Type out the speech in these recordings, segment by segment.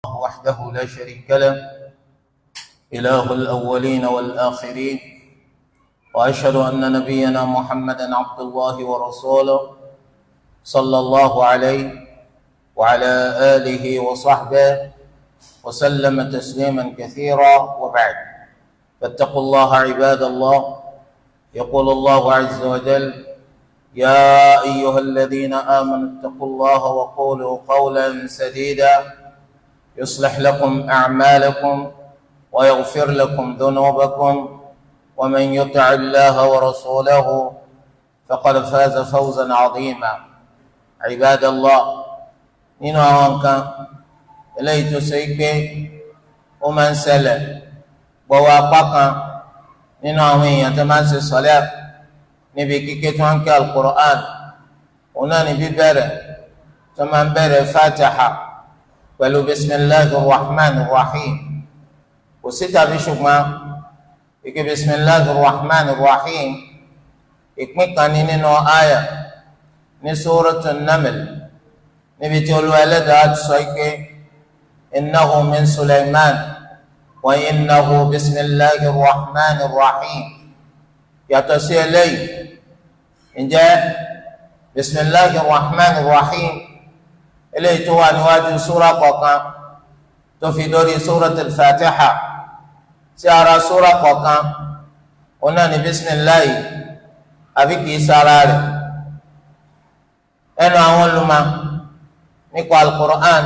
وحده لا شريك له إله الأولين والآخرين وأشهد أن نبينا محمدا عبد الله ورسوله صلى الله عليه وعلى آله وصحبه وسلم تسليما كثيرا وبعد فاتقوا الله عباد الله يقول الله عز وجل يا أيها الذين آمنوا اتقوا الله وقولوا قولا سديدا يصلح لكم أعمالكم ويغفر لكم ذنوبكم ومن يطع الله ورسوله فقد فاز فوزا عظيما عباد الله nínú àwọn nǹkan eléyìí tó ṣe pé ó máa ń ṣẹlẹ̀ gbọ́wọ́ apá kan nínú àwọn èèyàn tó máa ń ṣe sọ́lẹ́ níbi kíké tó ń ké alukur'an òun náà ní bíbẹ̀rẹ̀ tó máa ń bẹ̀rẹ̀ fatiha pẹ̀lú bisimilahi rahman rahim kò sí tàbí ṣùgbọ́n ike bisimilahi rahman rahim ìpín kan ní nínú àyà ní sóràtún naml níbi tí olú ẹlẹ́dàá ti sọ pé innahu min suleiman wa innahu bisimilahi rahman rahim yàtọ̀ sí eléyìí ǹjẹ́ bisimilahi rahman rahim eléyìí tó wà níwájú súra kọ̀ọ̀kan tó fi dórí súratul fatiha sí ara súra kọ̀ọ̀kan òun náà ní bisimilahi àbí kìí sára rẹ̀ ẹnu àwọn olùmọ̀ nípa alukur'an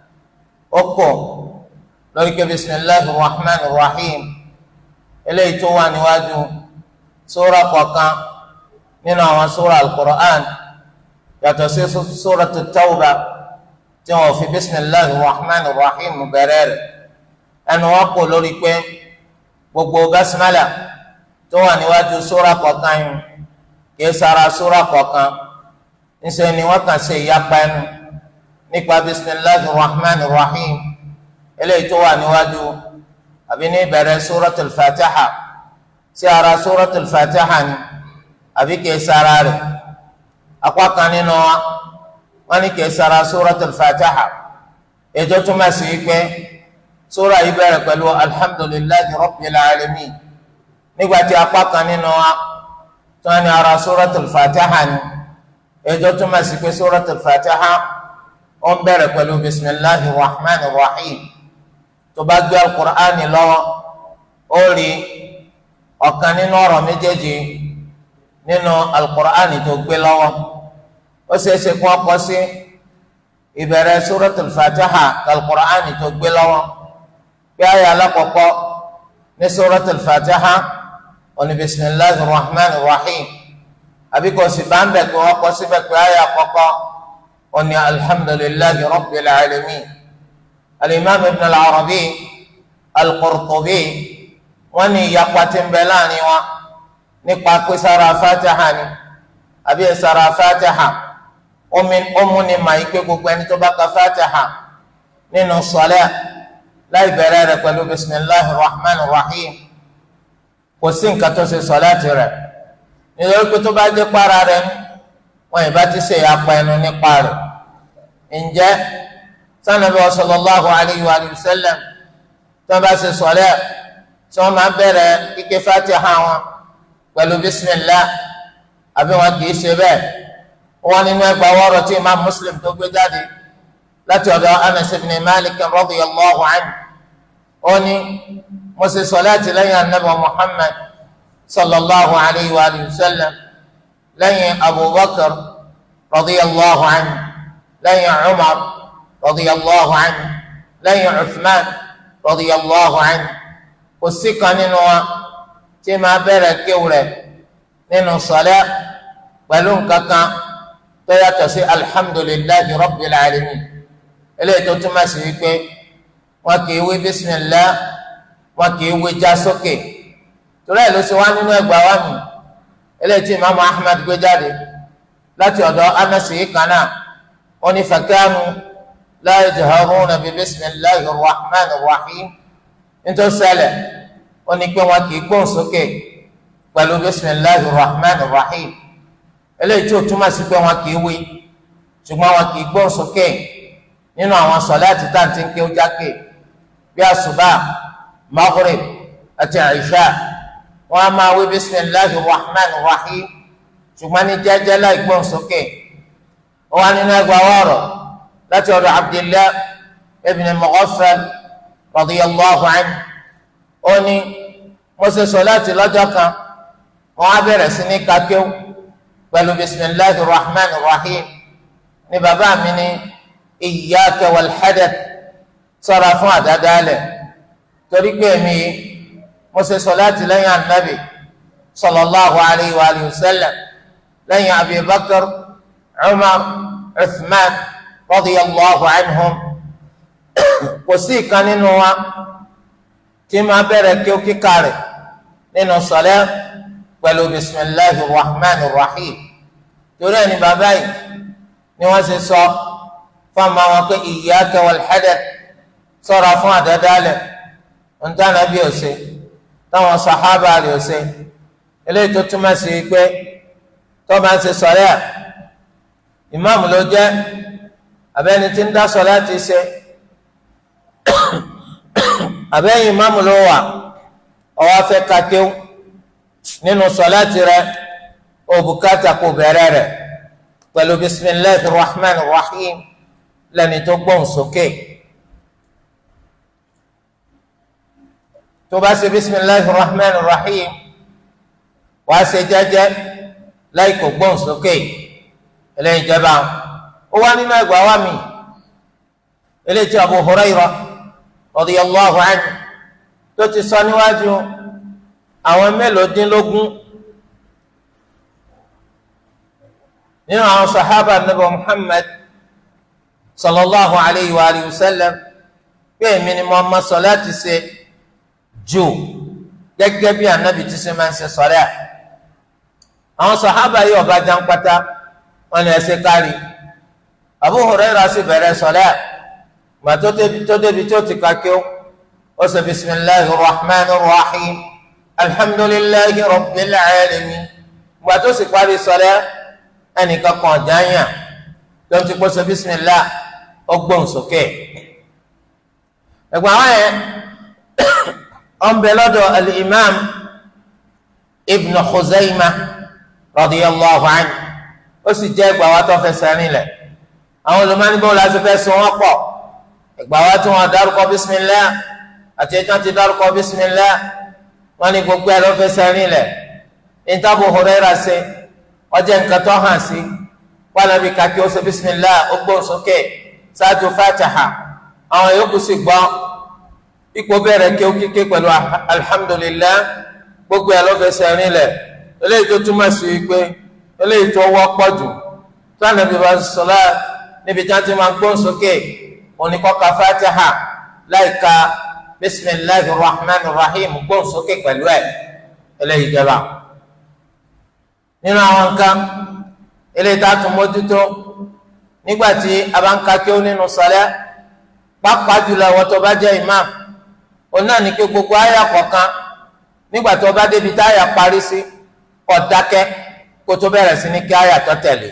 ó kọ lórí ké bisimilahi rahman rahim eléyìí tó wà níwájú súra kọ̀ọ̀kan nínú àwọn súra alukur'an yàtọ̀ sí súratu tawba tí wọn fi bisimilahi rahman rahim bẹ̀rẹ̀ rẹ̀ ẹnu wọn kọ lórí pé gbogbo basimala tó wà níwájú súra kọ̀ọ̀kan yìí kìí sara súra kọ̀ọ̀kan níṣẹ́ ni wọ́n kàn ṣe ìyapa ẹnu nípa bisimilahi rahman rahim eléyìí tó wà níwájú àbí ní ìbẹ̀rẹ̀ súratul fatiha sí ara súratul fatiha ni àbí kìí sara rẹ̀ apá kan nínú wa wọ́n ní kìí sara súratul fatiha ètò túmọ̀ sí pé súra yìí bẹ̀rẹ̀ pẹ̀lú alhamdulillahi rabbil alamin nígbà tí apá kan nínú wa tó ní ara súratul fatiha ni ètò túmọ̀ sí pé súratul fatiha ó ń bẹ̀rẹ̀ pẹ̀lú bisimilahi rahman rahim tó bá gbé alukur'ani lọ́wọ́ ó rí ọ̀kan nínú ọ̀rọ̀ méjèèjì nínú alukur'ani tó gbé lọ́wọ́ ó ṣeéṣe kó ọkọ sí ìbẹ̀rẹ̀ suratul fatiha alukur'ani tó gbé lọ́wọ́ bí ayé alákọ̀ọ́kọ́ ní suratul fatiha oní bisimilahi rahman rahim àbí kò sì bá ń bẹ̀ kó ọkọ síbẹ̀ pé ayé àkọ́kọ́ oní alhamdulillahi rabbil alamin alimami ibn al-arabi al-qurtubi wọ́n ní ìyapa tí ń bẹ láàrin wa nípa pé sára fatiha ni àbí sára fatiha ọmú ni màá yí pé gbogbo ẹni tó bá ka fatiha nínú sọlẹ láì bẹ̀rẹ̀ rẹ̀ pẹ̀lú bisimilahi rahman rahim kò sí nǹkan tó ṣe sọlẹ tirẹ̀ nítorí pé tó bá dé para rẹ̀ wọn ìbá ti ṣe ìyapa ẹnu nípa rẹ̀ ǹjẹ́ sanabi sallallahu alayhi wa sallam tó bá ṣe sọlẹ tí wọn máa bẹ̀rẹ̀ kíké fatiha wọn pẹ̀lú bisimilah àbí wọn kì í ṣe bẹ́ẹ̀ wọn nínú ẹgbàá wọrọ tí imam muslim tó gbé jáde láti ọ̀dọ̀ anas ibn malik radiyallahu anhu ó ní mo ṣe sọláàtì lẹ́yìn anabi muhammad sallallahu alayhi wa sallam lẹ́yìn abubakar radiyallahu anhu lẹ́yìn umar radiyallahu anhu lẹ́yìn uthman radiyallahu anhu kò sí kan nínú wa tí máa bẹ̀rẹ̀ kéwù rẹ̀ nínú sọlẹ́ pẹ̀lú nǹkan kan tó yàtọ̀ sí alhamdulillahi rabbil alamin eléyìí tó túmọ̀ sí wípé wọn kì í wí bismillah wọn kì í wí já sókè torí ẹ̀ ló ṣe wá nínú ẹgbàá wa mi eléyìí tí imaamu ahmed gbé jáde láti ọ̀dọ̀ anasi yìí kan náà wọn ní fakanu la yajharuna bi bismillahi rahman rahim nítorí ṣẹlẹ̀ ó ní pé wọn kì í gbóhùn sókè pẹ̀lú bisimilahi rahman rahim eléyìí tí ó túmọ̀ sí pé wọn kì í wí ṣùgbọ́n wọn kì í gbóhùn sókè nínú àwọn sọláàtì táǹtì ń ké ó jákè bí àsùbá maghrib àti àìṣà wọn a máa wí bisimilahi rahman rahim ṣùgbọ́n ní jẹ́jẹ́ láì gbọ́n sókè wọn wá nínú ẹgbàá wọ̀rọ̀ láti ọ̀dọ̀ abdillah ibn mughaffal radiyallahu anhu ó ní mo ṣe sọláàtì lọ́jọ́ kan wọn á bẹ̀rẹ̀ sí ní kakéw pẹ̀lú bisimilahi rahman rahim ní bàbá mi ní iyyaka wal hadath ṣọ́ra fún àdádálẹ̀ torí pé mi mo ṣe sọláàtì lẹ́yìn anabi sallallahu alayhi wa alihi wa sallam lẹ́yìn abi bakr umar uthman radiyallahu anhum kò sí ìkan nínú wa tí máa bẹ̀rẹ̀ kí ó kíkà rẹ̀ nínú sọlẹ́ pẹ̀lú bisimilahi rahman rahim torí ẹni bàbá yìí ni wọ́n ṣe sọ fún ọmọ wọn pé iyyaka wal hadath ṣọ́ra fún àdádálẹ̀ ntànà bí ọ̀sẹ̀ táwọn sàhábà rẹ̀ ọ̀sẹ̀ eléyìí tó túmọ̀ sí pé tó máa ń ṣe sọ̀rẹ́ à ìmáàmù ló jẹ́ abẹ́ni tí ń dá sọ láti ṣe abẹ́yìn ìmáàmù ló wà ọwọ́ afẹ́ kakéw nínú sọ̀láàtì rẹ̀ òbúkátà kò bẹ̀rẹ̀ rẹ̀ pẹ̀lú bisimilahi rahman rahim lẹ́ni tó gbóhùn sókè. tó bá ṣe bisimilahi rahman rahim wàá ṣe jẹ́jẹ́ láì kò gbóhùn sókè eléyìí jẹba ó wá nínú ẹgbàá wa mi eléyìí tí abu hurayra radiyallahu anhu tó ti sọ níwájú àwọn mélòódínlógún nínú àwọn sahaba nabi muhammad sallallahu alayhi wa alihi wa sallam pé èmi ni mo ma sọ láti ṣe jù gẹ́gẹ́ bí anabi ti ṣe máa ń ṣe sọ̀rẹ́ à àwọn sàhábà yìí ọba jáńpátá wọn ni ẹsẹ̀ kárí Abu Hurairah sì bẹ̀rẹ̀ sọ̀rẹ́ à gbà tó débi tó débi tó ti ka kí ó ó sọ bisimilahi rahman rahim alhamdulilahi rabbil alamin gbà tó sì parí sọ̀rẹ́ ẹnìkan kan jáàyàn tó ti kó sọ bisimilahi ó gbóhùn sókè ẹ̀gbọ́n àwọn yẹn ọ̀nbẹ lọ́dọ̀ al-imam ibn khuzaima radiyallahu anhu ó sì jẹ́ ẹgbàá wa tó fẹsẹ̀ rinlẹ̀ àwọn olùmọ̀nìbọ̀ la ti fẹ́ so wọ́n pọ̀ ẹgbàá wa tí wọ́n dárúkọ bismillah àti ẹjọ́ ti dárúkọ bismillah wọ́n ní gbogbo ẹ̀ ló fẹsẹ̀ rinlẹ̀ ìtàbù Hurairah ṣe ọjọ́ nǹkan tó hàn sí wàlábì kàkí ó ṣe bismillah ó gbóhùn sókè ṣáájú fatiha àwọn yòókù sì gbọ́ ipò bẹ̀rẹ̀ kí ó kíké pẹ̀lú alhamdulillah gbogbo ẹ̀ ló fẹsẹ̀ rinlẹ̀ eléyìí tó túmọ̀ sí pé eléyìí tó wọ́pọ̀ jù tánà bí wọ́n sọlá níbi tí wọ́n ti máa gbóhùn sókè oníkọ́ka fatiha láìka bisimilahi rahman rahim gbóhùn sókè pẹ̀lú ẹ̀ eléyìí jẹba. nínú àwọn nǹkan eléyìí tá a tún mójútó nígbà tí a bá ń ka kí ó nínú sọlá pápá jùlọ àwọn tó bá jẹ́ imam òun náà ní kí gbogbo àyà kọ̀ọ̀kan nígbà tó bá débi tá àyà parí sí kó dákẹ́ kó tó bẹ̀rẹ̀ sí ní kí àyà tó tẹ̀lé.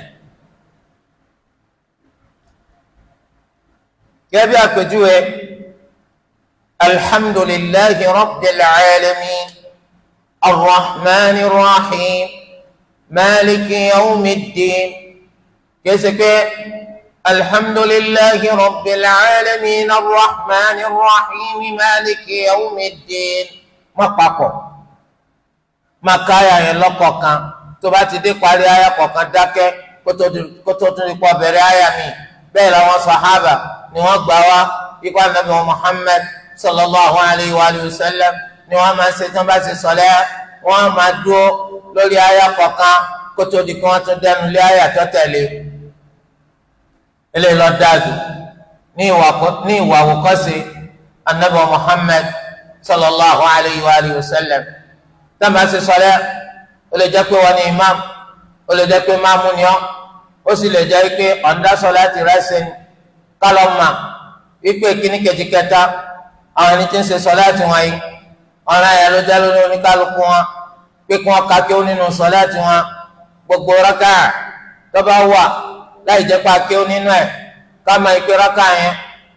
gẹ́gẹ́ bí àpèjúwe alhamdulillahi rabbil alamin arrahmani rahim maliki yawmiddin kẹsẹ̀ pé. الحمد لله رب العالمين الرحمن الرحيم مالك يوم الدين má papọ̀ má ká àyà yẹn lọ́kọ̀ọ̀kan tó bá ti dé parí àyà kọ̀ọ̀kan dákẹ́ kó tó tún ipò bẹ̀rẹ̀ àyà mi bẹ́ẹ̀ làwọn sàhábà ni wọ́n gbà wá ikú anabi Muhammad sallallahu alayhi wa sallam ni wọ́n máa ń ṣe tí wọ́n bá ti sọ̀lẹ́ wọ́n máa dúró lórí àyà kọ̀ọ̀kan kó tó di kí wọ́n tún dẹnu lé àyà tó tẹ̀lé eléyìí lọ dáadu ní ìwà ní ìwà àwòkọ́ṣe anabi muhammed sallallahu alayhi wa alihi wa sallam dábàá ṣe sọlẹ ó lè jẹ́ pé wọn ní imam ó lè jẹ́ pé máàmù ni ọ ó sì lè jẹ́ pé ọ̀ndá sọlẹ ti rẹsẹ̀ ní kálọ̀mà wípé kíní kejì kẹta àwọn ẹni tí ń ṣe sọlẹ ti wọn yìí ọ̀ràn yẹn ló jẹ́ lórí oníkálukú wọn pé kí wọ́n ka kí ó nínú sọlẹ ti wọn gbogbo rákà tó bá wà láì jẹ́ pé akéwò nínú ẹ̀ ká máa ìpè rákà yẹn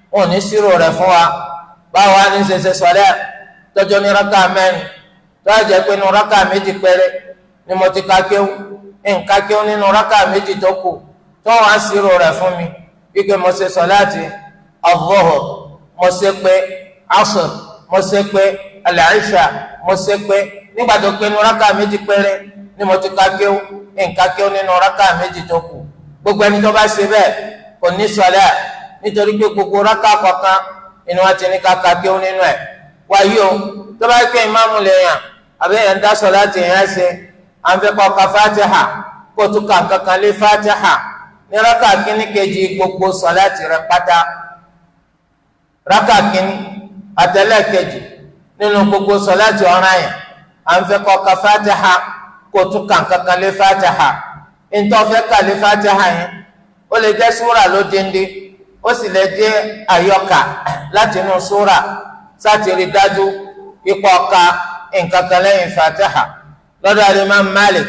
wọn ò ní sírò rẹ̀ fún wa báwo wá ní ṣẹṣẹ sọlẹ tọjọ ní raka mẹ́rin tó a jẹ pé nínú raka méjì péré ni mo ti ka kéwù nǹka kéwù nínú raka méjì tó kù tó wọn á sírò rẹ̀ fún mi wípé mo ṣe sọláàtì al-Zuhr mo ṣe pé asr mo ṣe pé al-Isha mo ṣe pé nígbà tó pé nínú raka méjì péré ni mo ti ka kéwù nǹka kéwù nínú raka méjì tó kù gbogbo ẹni tó bá ṣe bẹ́ẹ̀ kò ní sọlẹ nítorí pé gbogbo raka kọ̀ọ̀kan inú wa ti ní kaka kí ó nínú ẹ wáyé o tó bá ké ìmáàmù lèèyàn àbí èèyàn ń dá sọ̀láàtì yẹn ṣe à ń fẹ́ kọ́ ka fatiha kó tún kà kankan lé fatiha ní raka kínní kejì gbogbo sọ̀láàtì rẹ pátá raka kínní àtẹlẹ kejì nínú gbogbo sọ̀láàtì ọ̀ràn yẹn à ń fẹ́ kọ́ ka fatiha kó tún kà kankan lé fatiha ntọ́ fẹ́ kà lé fatiha yẹn ó lè jẹ́ súrà ló déndé ó sì lè jẹ́ àyọkà láti inú súrà sátìrì dájú ipò ọ̀ka nǹkan kan lẹ́yìn fatiha lọ́dọ̀ alimam malik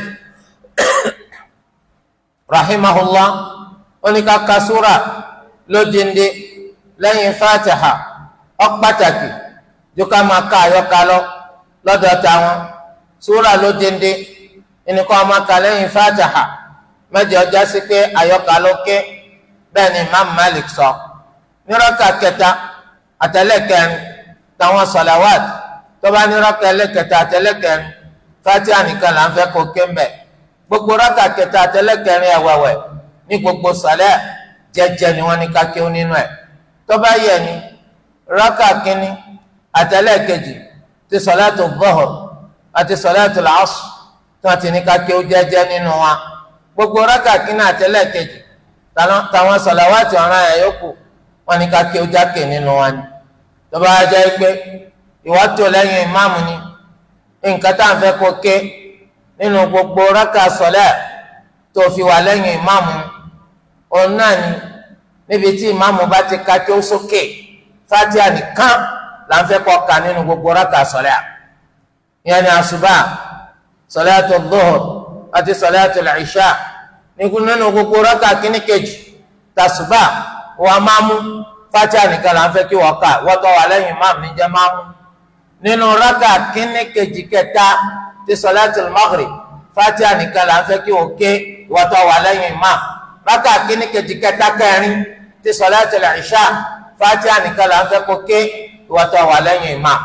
rahimahullah oníkàkà súrà lódìndé lẹ́yìn fatiha ó pàtàkì ju ká máa ka àyọkà lọ lọ́dọ̀ táwọn súrà lódìndé ẹnìkan máa ka lẹ́yìn fatiha mẹ́jọ ọjà sí pé àyọkà ló ké bẹ́ẹ̀ ni imam malik sọ nírọ́kà kẹta àtẹlẹ́kẹrin táwọn sọ̀làwàt tó bá nírọ́kà ẹlẹ́kẹta àtẹlẹ́kẹrin fatiha nìkan là ń fẹ́ kó ké mbẹ́ gbogbo rọ́kà kẹta àtẹlẹ́kẹrin ẹ̀wẹ̀wẹ̀ ní gbogbo sọ̀lẹ́ jẹ́jẹ́ ni wọ́n ní ká kéwọ́ nínú ẹ̀ tó bá yẹ ni rọ́kà kínní àtẹlẹ́kẹjì ti sọ̀látù dhuhr àti sọ̀látù al-asr tí wọ́n ti ní ká kéwọ́ jẹ́jẹ́ nínú wa gbogbo rọ́kà kínní àtẹlẹ́kẹjì táwọn sọ̀làwátì ọ̀ràn ẹ̀ yókù wọn ni ká ké o jákè nínú wa ni tó bá jẹ́ pé ìwà tó lẹ́yìn ìmáàmù ni nǹkan tá à ń fẹ́ kó ké nínú gbogbo rákà sọ̀lẹ́ tó fi wà lẹ́yìn ìmáàmù òun náà ni níbi tí ìmáàmù bá ti ka tó sókè fatiha nìkan là ń fẹ́ kó ka nínú gbogbo rákà sọ̀lẹ́ ìyẹn ni àṣùbà sọ̀látù dhuhr àti sọ̀látù al-isha nínú gbogbo rákà kínní kejì tàṣùbà wọn máa mú fatiha nìkan là ń fẹ́ kí wọ́n kà wọ́n tọ́ wà lẹ́yìn máàmù níjẹ́ máa mú nínú rákà kínní kejì kẹta ti sọláàtì maghrib fatiha nìkan là ń fẹ́ kí wọ́n ké wọ́n tọ́ wà lẹ́yìn máàmù rákà kínní kejì kẹta kẹrin ti sọláàtì ìṣá fatiha nìkan là ń fẹ́ kó ké wọ́n tọ́ wà lẹ́yìn máàmù.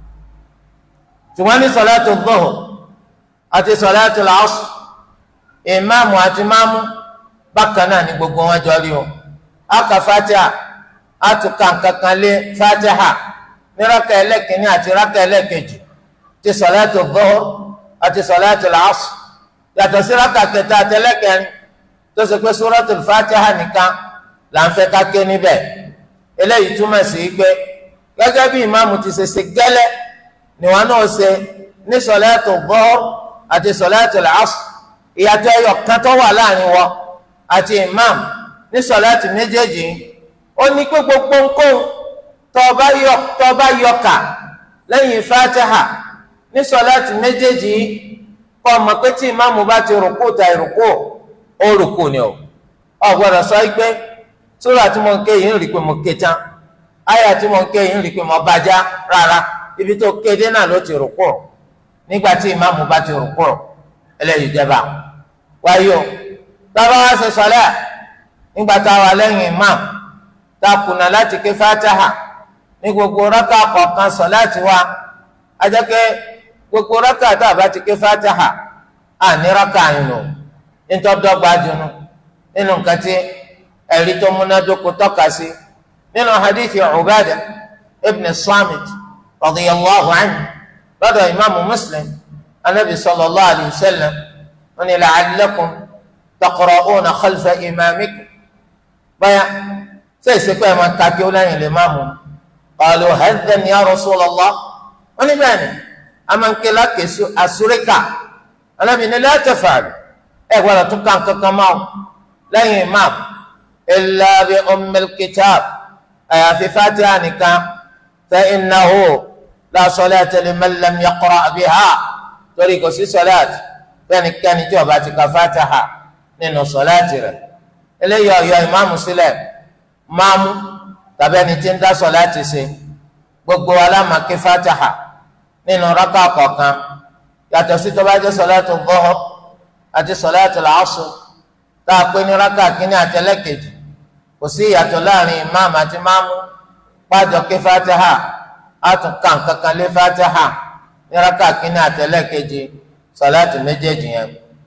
ṣùgbọ́n ní sọláàtì dhuhr àti sọláàtì asr ìmáàmù àti máàmù bákan náà ni gbogbo wọn jọ rí o aka fatiha atuka nkankan lé fatiha ní raka ẹlẹ́kìnní àti raka ẹlẹ́kejì ti sọláàtì dhuhr àti sọláàtì asr yàtọ̀ sí raka kẹta àti ẹlẹ́kẹrin tó ṣe pé suratul fatiha nìkan là ń fẹ́ ká ké níbẹ̀ eléyìí túmọ̀ sí pé gẹ́gẹ́ bí ìmáàmù ti ṣe ṣe gẹ́lẹ́ níwọ̀n náà ṣe ní sọláàtì dhuhr àti sọláàtì asr ìyàtọ̀ ẹyọ kan tó wà láàrin wọn àti imam ní sọláàtì méjèèjì ó ní pé gbogbo nǹkan tó bá yọkà lẹ́yìn fatiha ní sọláàtì méjèèjì kọ́ ọmọ pé tí imam bá ti rùkú ta ìrùkú ó rùkú ni o ọ gbọ́dọ̀ sọ pé sórí àti mo ń ké yìí ń rí i pé mo ké tán ayé àti mo ń ké yìí ń rí i pé mo bàjá rárá ibi tó kéde náà ló ti rùkú nígbà tí imam bá ti rùkú eléyìí jẹba wáyé o tábà wá ṣe sọlẹ nígbà tá a wà lẹ́yìn imam tá a kùnà láti ké fatiha ní gbogbo rákà kọ̀ọ̀kan sọláàtì wa ajẹkẹ gbogbo rákà tá a bá ti ké fatiha à ní rákà yìí nù nítorí dọ́gba dunu nínú nǹkan tí ẹ̀rí tó múnádóko tọ́ka sí nínú hadithi Ubadah ibn Samit radiyallahu anhu lọ́dọ̀ imaamu Muslim anabi sallallahu alayhi wa sallam wọn ni la'allakum taqra'una khalfa imamikum báyà ṣe ìsìnkú ẹ̀ máa kàkí ó lẹ́yìn lè máa mú qalu hadhan ya rasulallah wọn ni bẹ́ẹ̀ ni a máa ń ké lákè àsúríkà anabi ni la taf'alu ẹ gbọ́dọ̀ tún kàn kankan máa lẹ́yìn imam illa bi ummil kitab àyàfi fatiha nìkan fa innahu la salata liman lam yaqra' biha torí kò sí sọláàtì fẹ́nikẹ́ni tí ó bá ti ka fatiha nínú sọláàtì rẹ̀ eléyìí ọ̀yọ́ ìmáàmù sílẹ̀ máàmù tàbí ẹni tí ń dá sọ̀láàtì ṣe gbogbo alámàkí fatiha nínú rákà kọ̀ọ̀kan yàtọ̀ sí tó bá jẹ́ sọ̀láàtì dhuhr àti sọ̀láàtì làásù tá a pé ní rákà kínní àti ẹlẹ́kejì kò sí ìyàtọ̀ láàrin ìmáàmù àti máàmù pàjọ kí fatiha àtúnkà kankan lé fatiha ní rákà kínní àti ẹlẹ́kejì sọ̀láàtì méjèèjì yẹn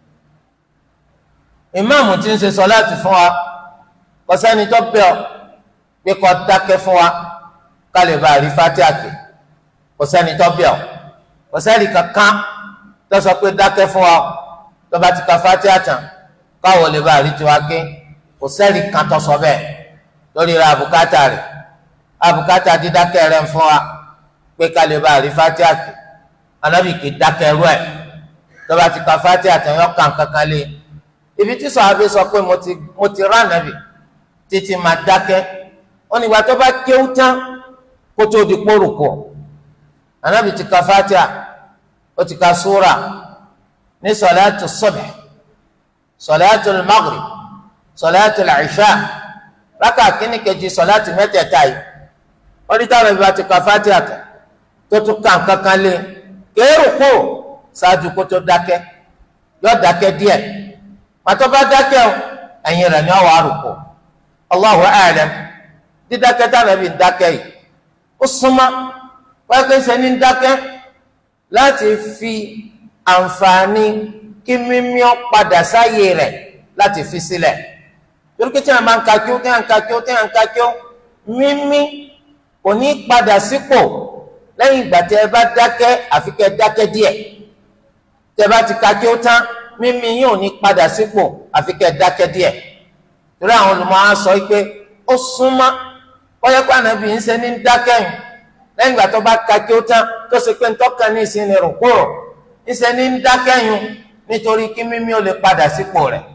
ìmáàmù tí ń ṣe sọ̀láàtì fún wa kò sẹ́ni tó bẹ̀ ọ́ pé kó dákẹ́ fún wa ká lè bá rí fatiha ké kò sẹ́ni tó bẹ̀ ọ́ kò sẹ́ni kankan tó sọ pé dákẹ́ fún wa tó bá ti ka fatiha tán káwọ́ lè bá rí tiwa ké kò sẹ́ni kan tó sọ bẹ́ẹ̀ lórí ra àbùkátà rẹ̀ àbùkátà dídákẹ́ rẹ̀ fún wa pé ká lè bá rí fatiha ké anábì kì í dákẹ́ rú ẹ̀ tó bá ti ka fatiha tán yọ kàn kankan lé ibi tí sọ̀hábí sọ pé mo ti mo ti rán ànábì títí máa dákẹ́ ó nígbà tó bá kéwú tán kó tó di kpórùkù ànábì ti ka fatiha ó ti ka súra ní sọ̀láàtù subh sọ̀láàtù maghrib sọ̀láàtù ìṣá rákà kínní kejì sọ̀láàtù mẹ́tẹ̀ẹ̀ta yìí ó ní táwọn ìbá ti ka fatiha tán tó tún kàn kankan lé kéèrùkù ṣáájú kó tó dákẹ́ yọ dákẹ́ díẹ̀ pàtó bá dákẹ́ o ẹ̀yin rẹ̀ ni ọ̀ wá rúkọ Allahu a'lam dídákẹ́ tàbí dákẹ́ yìí ó súnmọ́ pẹ́ẹ́kẹ́ sẹ́ni dákẹ́ láti fi àǹfààní kí mímí ọ padà sáyé rẹ̀ láti fi sílẹ̀ torí pé tí a máa ń ka kí ó tí a ń ka kí ó tí a ń ka kí ó mímí kò ní padà sípò lẹ́yìn ìgbà tí ẹ bá dákẹ́ àfi kẹ́ dákẹ́ díẹ̀ tí ẹ bá ti ka kí ó tán mímí yín ò ní padà sípò àfi kẹ́ dákẹ́ díẹ̀ torí àwọn olùmọ̀ á sọ pé ó súnmọ́ kọ́yẹ́pẹ́ ànábì ń ṣe ní dákẹ́yìn lẹ́yìn ìgbà tó bá ka kí ó tán tó ṣe pé ntọ́ka ní ìsinmi rò kúrò ń ṣe ní dákẹ́yìn nítorí kí mímí ó lè padà sípò rẹ̀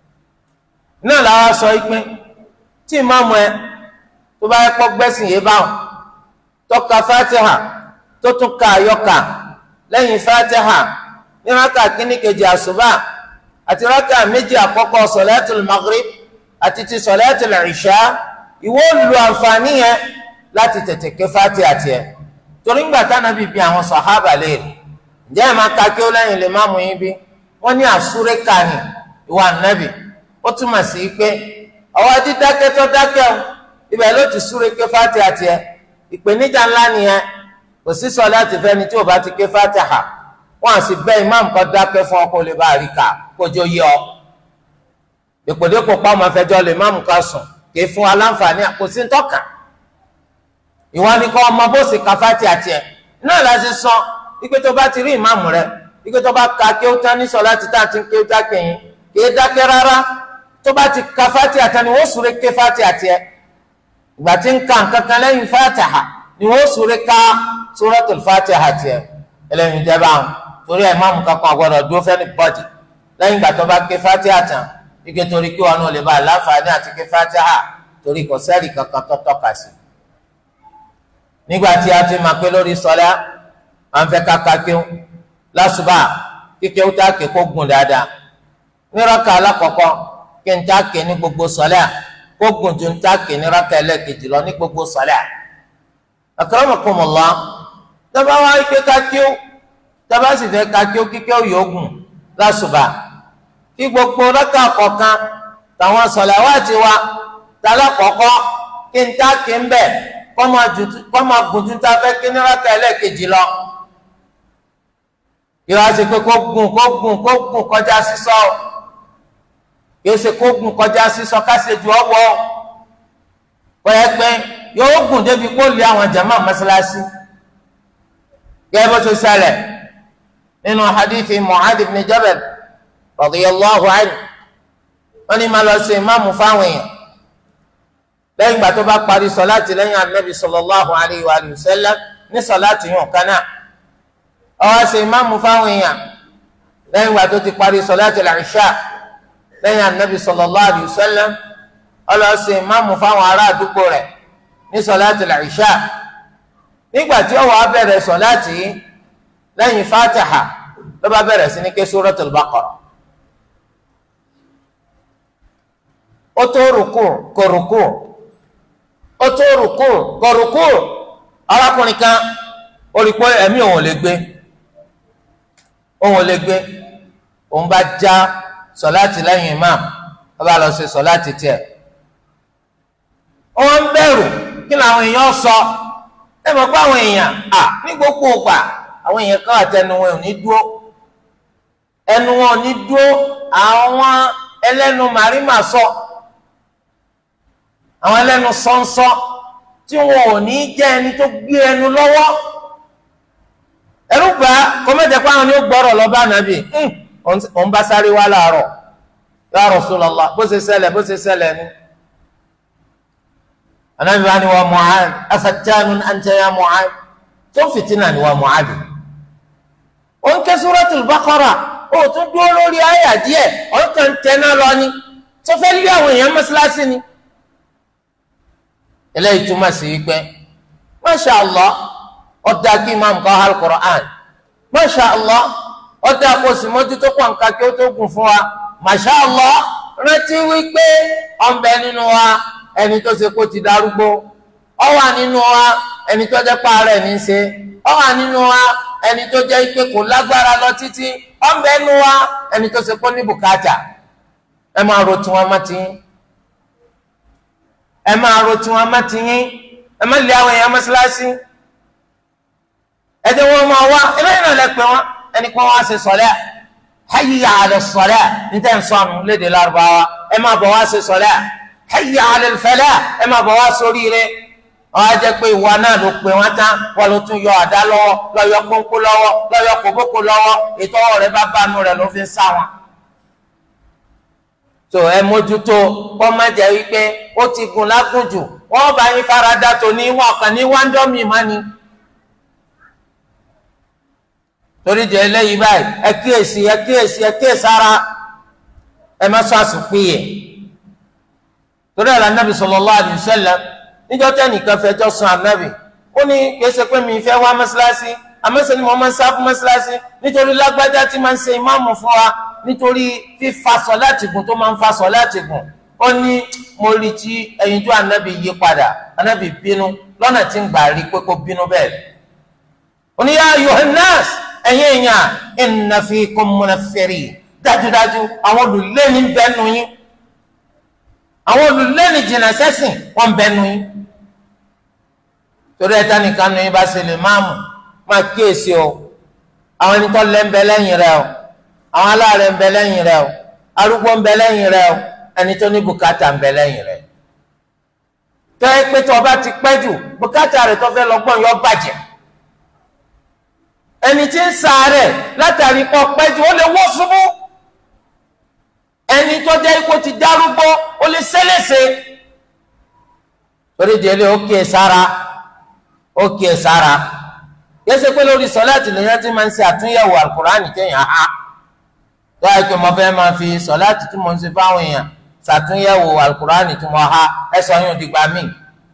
náà làwọn sọ pé tí ìmáàmù ẹ tó bá yẹ kọ́ gbẹ́sìn yé báwọn tó ka fatiha tó tún ka àyọkà lẹ́yìn fatiha ní raka kínní kejì àṣùbà àti raka méjì àkọ́kọ́ sọ̀lẹ́tùl maghrib àti ti sọ̀lẹ́tùl ìṣá ìwọ lu àǹfààní yẹn láti tètè ké Fatiha tiẹ̀ torí ńgbà tánábì bí àwọn sàhábà léèrè ǹjẹ́ ẹ̀ máa ka kí ó lẹ́yìn lè má mú yín bí wọ́n ní àsúré kàní ìwà nábì ó túmọ̀ sí pé ọwọ́ dídákẹ́ tó dákẹ́ o ibẹ̀ ló ti súré ké Fatiha tiẹ̀ ìpèníjà ńlá nìyẹn kò sí sọ̀láàtì fẹ́ni tí ò bá ti ké Fatiha wọn àti bẹ́ẹ̀ imam kan dákẹ́ fún ọkọ lè bá àríkà kójó yẹ ọ dèpòdèpò pàmò afẹjọ lè imam kan sùn kì í fún aláǹfààní àkóso ntọ́ka ìwọ ni kọ́ ọmọ bó sì ka fati àti ẹ̀ náà láti sọ ike tó bá ti rí imam rẹ ike tó bá ka kí ó tán ní sọ láti tá àti kí ó dákẹ́ yín kì í dákẹ́ rárá tó bá ti ka fati àti ni wọ́n sùré ké fati àti ẹ̀ ìgbà tí ń ka nǹkan kan lẹ́yìn fatiha ni wọ́n sùré ká suratul fatiha àti ẹ̀ ẹlẹ́yin jẹ́ báwọn torí ẹ̀ máàmù kankan gbọ́dọ̀ dúró fẹ́ni bọ́dì lẹ́yìn ìgbà tó bá ké fatiha tán ike torí kí wọn náà lè bá aláǹfààní àti ké fatiha torí kò sẹ́ẹ̀rì kankan tó tọ́ka sí. nígbà tí a ti máa pé lórí sọlá à ń fẹ́ káka kíó lásùbà kíkẹ́ ó tá ké kó gùn dáadáa ní rákà alákọ̀ọ́kọ́ kí n tá ké ní gbogbo sọlá kó gùn ju n tá ké ní rákà ẹlẹ́kejì lọ ní gbogbo sọlá. akramakumullah tọ́ba wá ike kakíó tọ́ba sì fẹ́ kakíó kíkẹ́ òyògùn lásùbà kí gbogbo rákà kọ̀ọ̀kan tàwọn sọ̀làwátì wa tálá kọ̀ọ̀kọ́ kí n tá kí n bẹ̀ kọ́ máa gùn tún tá fẹ́ kí ní rákà ẹlẹ́ẹ̀kejì lọ. yóò ṣe pé kó gùn kó gùn kó gùn kọjá sísọ yóò ṣe kó gùn kọjá sísọ ká ṣe ju ọwọ́ kọ́ ẹ pé yóò gùn débi kó lé àwọn jàmá mọ́sálásí gẹ́gẹ́ bó ṣe ṣẹlẹ̀ nínú hadithi Mu'adh ibn Jabal radiyallahu anhu wọ́n ní máa lọ sí ìmáàmù fáwọn èèyàn lẹ́yìn ìgbà tó bá parí sọláàtì lẹ́yìn anabi sallallahu alayhi wa sallam ní sọláàtì yàn kan náà ó wá sí ìmáàmù fáwọn èèyàn lẹ́yìn ìgbà tó ti parí sọláàtì al-isha lẹ́yìn anabi sallallahu alayhi wa sallam ó lọ sí ìmáàmù fáwọn ará àdúgbò rẹ̀ ní sọláàtì al-isha nígbà tí ó wá bẹ̀rẹ̀ sọláàtì yìí lẹ́yìn fatiha ló bá bẹ̀rẹ̀ sí ní ké suratul baqara ó tó rùkú kò rùkú ó tó rùkú kọ rùkú arákùnrin kan ó rí pé ẹ̀mí òun ò lè gbé òun ò lè gbé òun bá já sọláàtì lẹ́yìn imam ó bá lọ ṣe sọláàtì tiẹ̀ wọ́n ń bẹ̀rù kí làwọn èèyàn sọ ẹ mọ̀ pé àwọn èèyàn à ní gbogbo ògbà àwọn èèyàn kan àtẹnu wọn ò ní dúró ẹnu wọn ò ní dúró àwọn ẹlẹ́nu màrímà sọ àwọn ẹlẹ́nu sọ́nsọ́ tí wọn ò ní jẹ́ ẹni tó gbé ẹnu lọ́wọ́ ẹrú gbà kọ́mẹ́tẹ̀ pé àwọn ni ó gbọ́rọ̀ lọ bá nàbì òun bá sáré wá láàárọ̀ ya Rasulullah bó ṣe ṣẹlẹ̀ bó ṣe ṣẹlẹ̀ ni anabi wa ni wa Mu'adh afattanun anta ya Mu'adh tó fìtínà ni wa Mu'adh ó ń ké Suratul Baqara ó tún dúró lórí àyà díẹ̀ ó kàn tẹná lọ ni tó fẹ́ lé àwọn èèyàn mọ́ṣáláṣí ni eléyìí túmọ̀ sí wípé masha allah ọ̀dà kí imam kọ́ al-Qur'an masha allah ọ̀dà kó sì mójútó pọ̀nká kí ó tó gùn fún wa masha allah rántí wípé ọ̀nbẹ nínú wa ẹni tó ṣe kó ti darúgbó ó wà nínú wa ẹni tó jẹ́ pààrẹ̀ ní í ṣe ó wà nínú wa ẹni tó jẹ́ pé kò lágbára lọ títí ọ̀nbẹ nínú wa ẹni tó ṣe kó ní bùkátà ẹ máa ro tiwọn má ti yín ẹ máa ro tiwọn má ti yín ẹ má lé àwọn èèyàn mọ́ṣáláṣí ẹ jẹ́ wọn máa wá eléyìí náà lẹ pé wọn ẹni kan wá ṣe sọlẹ hayya ala sọlẹ níta ń sọnù léde lárúbáwá ẹ máa bọ̀ wá ṣe sọlẹ hayya ala fẹlẹ ẹ máa bọ̀ wá sórí rẹ wọn á jẹ́ pé ìwà náà ló pè wọn tán wọn ló tún yọ àdá lọ́wọ́ lọyọ pọnpọ lọ́wọ́ lọyọ kòbókò lọ́wọ́ ètò ọ̀rẹ́ bá bá nu rẹ ló fi ń sá wọn tó ẹ mójútó kọ́ má jẹ́ wípé ó ti gùn lágùn jù wọ́n bá yín farada tó ní wọn kàn ní wáńdọ́mì má ni. torí di eléyìí báyìí ẹ kíyèsí ẹ kíyèsí ẹ kíyèsí ara ẹ má sọ àsùnpìyẹ torí ẹ̀ lànàbì sallallahu alaihi wasallam níjọ́ tẹ́nìkan fẹjọ́ sùn ànábì ó ní kìí pé mi fẹ́ wá mọ́ṣáláṣí àmọ́sẹ̀ ni mo máa ń sá fún mọ́ṣáláṣí nítorí lágbájá tí máa ń ṣe ìmáàmù fún wa nítorí fífa sọ láti gùn tó máa ń fa sọ láti gùn ó ní mo rí tí ẹyinjú ànábì yí padà ànábì bínú lọ́nà tí ń gbà rí pé kó bínú bẹ́ẹ̀ ó ní yá yohannas ẹ̀yin èèyàn inna fikum munaffirin dájúdájú àwọn olùlẹ́ni bẹ́nu yín àwọn olùlẹ́ni jìnnà sẹ́sìn wọ́n bẹ́nu yín torí ẹ̀ta nìkan nu yín bá ṣe lè máàmù máa kíyèsí o àwọn ẹni tó lẹ́ ń bẹ lẹ́yìn rẹ o àwọn aláàrẹ̀ ń bẹ lẹ́yìn rẹ o arúgbó ń bẹ lẹ́yìn rẹ o ẹni tó ní bùkátà ń bẹ lẹ́yìn rẹ tọ́ ẹ pé tó o bá ti pẹ́ jù bùkátà rẹ̀ tó fẹ́ lọ gbọ́n yọ bàjẹ́ ẹni tí ń ṣàárẹ̀ látàrí pọ̀ pẹ́ jù ó lè wọ́ ṣubú ẹni tó jẹ́ ipò ti dárúgbó ó lè ṣẹlẹ̀ṣẹ̀ torí délé ó kí ẹ sára ó kí ẹ sára yẹsẹ pé lórí sọláàtì lèyàn ti máa ń ṣe àtúnyẹ̀wò alukur'ani kéèyàn á tó àìpé mo fẹ́ máa fi sọláàtì tí mo ń ṣe fáwọn èèyàn ṣàtúnyẹ̀wò alukur'ani tí mo há ẹ sọ yóò dìgbà mí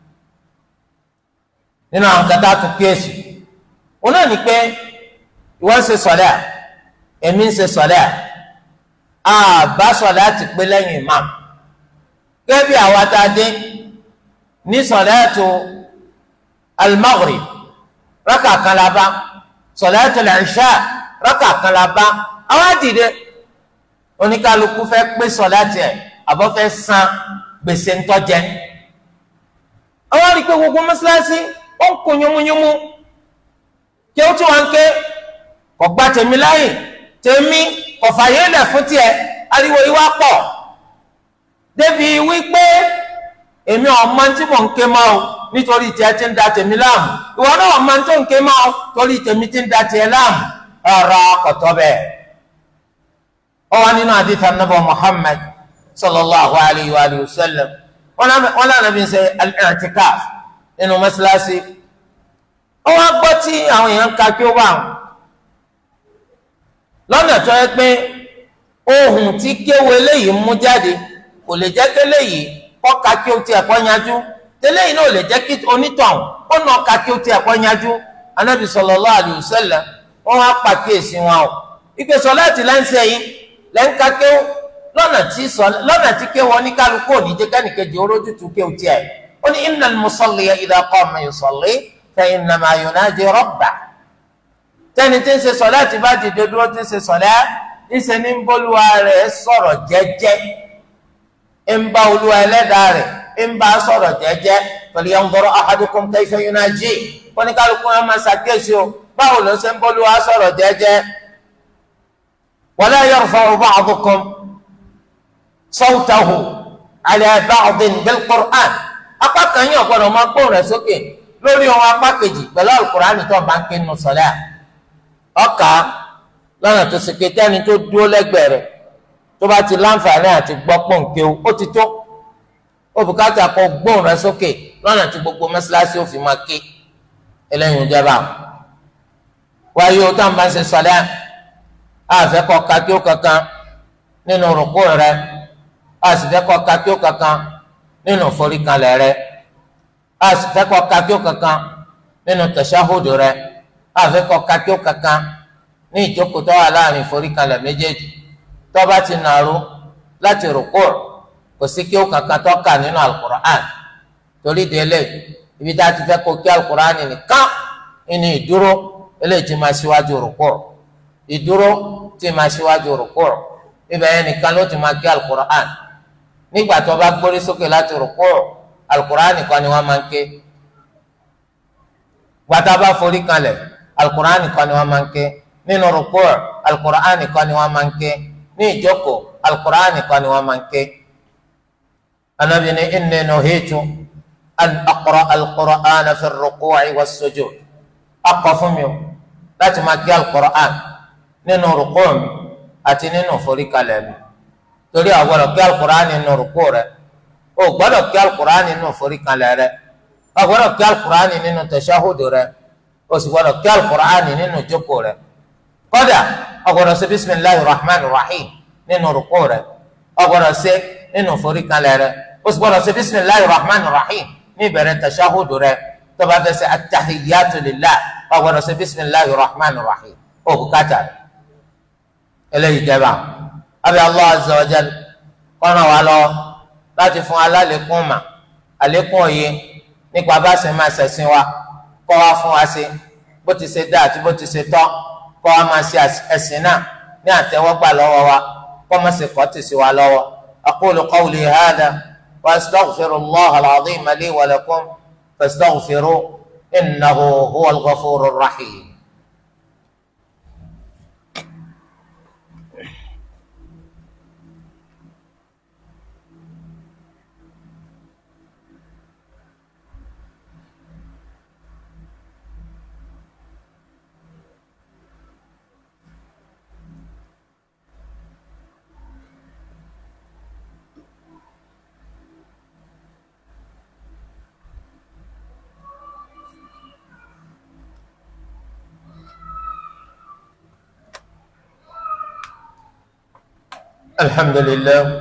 nínú àwọn kẹta tó kíyèsí wọn náà ní pé ìwọ ń ṣe sọlá èmi ń ṣe sọlá àbá sọláàtì pé lẹ́yìn imam gẹ́gẹ́ bí àwa tá a dé ní sọláàtù al-maghrib rákà kan la bá sọláàtù al-isha rákà kan la bá àwọn àdìde oníkálukú fẹ́ pé sọláàtì ẹ̀ àbọ̀ fẹ́ san gbèsè ńtọ́jẹ́ àwọn àdìpé gbogbo mọ́sálásí ó ń kun yúnmúyúnmú kí ó tún wọn ké kò gba tèmi láyè tèmi kò fàyè lẹ̀ fún tiẹ̀ ariwo yìí wá pọ̀ débi wípé èmi ọmọ tí mò ń ké máa o nítorí tiẹ̀ ti ń da tèmi láàmú ìwọ náà ọmọ tó ń ké máa o torí tèmi ti ń da tiẹ̀ láàmú ọ̀rọ̀ kọ̀tọ́ bẹ́ẹ̀. ó wà nínú àdìsá nàbọ Muhammad sallallahu alayhi wa sallam wọn lànà bí n ṣe al-i'tikaf nínú mọ́sálásí ó wá gbọ́ tí àwọn èèyàn ń ka kí ó bá wọn lọ́nà tó yẹ pé ohun tí kéwu eléyìí mú jáde kò lè jẹ́ kélé yìí kọ́ ka kí o tiẹ̀ kọ́ yanjú tẹ́lẹ̀ yìí náà lè jẹ́ kí onítọ̀hún ó nà ka kí o tiẹ̀ kọ́ yanjú anábì sallallahu alaihi wasallam wọ́n wá pàkíyèsí wọn o ìpè sọláàtì lẹ́ńsẹ̀ yìí lẹ́ńka kéwù lọ́nà tí sọ lọ́nà tí kéwù oníkálukú òní jẹ́ kẹ́nìkejì orójútu kéwù tiẹ̀ ó ní innal musalliya idha qama yusalli fa innama yunaji rabbah tẹ́ni tí ń ṣe sọ̀lá ti bá dìde dúró tí ń ṣe sọ̀lá ìṣe ní bólúwa rẹ̀ sọ̀rọ̀ jẹ́jẹ́ ń bá olúwa ẹlẹ́dàá rẹ̀ ń bá sọ̀rọ̀ jẹ́jẹ́ falyanzur ahadukum kayfa yunaji wọ́n ní kálukú wọn máa ṣàkíyèsí o báwo ló ṣe ń bólúwa sọ̀rọ̀ jẹ́jẹ́ wala yarfa'u ba'dukum sawtahu ala ba'din bil Qur'an apá kan yín ọ̀gbọ́dọ̀ máa gbóhùn rẹ̀ sókè lórí ohun apá kejì pẹ̀lú Al-Qur'an tó bá ń ké nù sọ̀lá ọkà lọ́nà tó ṣe kété ẹni tó dúró lẹ́gbẹ̀ẹ́ rẹ̀ tó bá ti láǹfààní àti gbọ́ pọ̀nkéw ó ti tó ó bùkátà kó gbóhùn rẹ̀ sókè lọ́nà tí gbogbo mọ́ṣáláṣí ó fi máa ké eléyìí ń jẹba wáyé o tá à ń bá ń ṣe sọ̀lá àfẹ́ kọ́ kakíó kankan nínú rúkú rẹ̀ àsìfẹ́ kọ́ kakíó kankan nínú foríkalẹ̀ rẹ̀ àsìfẹ́ kọ́ kakíó kankan nínú tẹ̀síáhùdù rẹ̀ àfẹ́kọ̀ kakíó kankan ní ìjókòó tó wà láàrin ìforíkalẹ̀ méjèèjì tó bá ti nàró láti rúkú kò sí kí ó kankan tó kà nínú alukur'an torí délé ibi tá a ti fẹ́ kó kí alukur'an nìkan ní ìdúró eléyìí ti máa ṣíwájú rúkú ìdúró ti máa ṣíwájú rúkú ibẹ̀ yẹn nìkan ló ti máa kí alukur'an nígbà tó bá gbórí sókè láti rúkú alukur'an nìkan ni wọ́n máa ń ké gbàtà bá forí kalẹ̀ alukur'an kan ni wọn máa ń ké nínú rukú alukur'an kan ni wọn máa ń ké ní ìjókòó alukur'an kan ni wọn máa ń ké anabi ni inni nuhitu an aqra alukur'an fi ruku'i wa sujud akọ fún mi o láti máa ké alukur'an nínú rukú mi àti nínú forí kalẹ̀ mi torí a gbọ́dọ̀ ké alukur'an nínú rukú rẹ o gbọ́dọ̀ ké alukur'an nínú forí kalẹ̀ rẹ o gbọ́dọ̀ ké alukur'an nínú tẹsíáhùdù rẹ o sì gbọ́dọ̀ kí alukur'ani nínú jókòó rẹ̀ kódà o gbọ́dọ̀ ṣe bisimilahi rahman rahim nínú rukú rẹ̀ o gbọ́dọ̀ ṣe nínú foríkalẹ̀ rẹ̀ o sì gbọ́dọ̀ ṣe bisimilahi rahman rahim ní ìbẹ̀rẹ̀ tashahudu rẹ̀ tó bá fẹ́ ṣe atahiyatu lillah o gbọ́dọ̀ ṣe bisimilahi rahman rahim o bùkátà rẹ̀ eléyìí jẹba abi allah azza wa jal kọ́nà wa lọ láti fún alálẹ́kùn mà àlékún òye nípa bá ṣe máa ṣẹ̀sìn wa kọ́ wa fún wa ṣe bó ti ṣe dá àti bó ti ṣe tọ́ kọ́ wa máa ṣe ẹ̀sìn náà ní àtẹ́wọ́gbà lọ́wọ́ wa kọ́ máa ṣe kọ́ ti sí wa lọ́wọ́ aqulu qawli hadha wa astaghfirullaha al-azim li wa lakum fastaghfiruhu innahu huwal ghafurur rahim. الحمد لله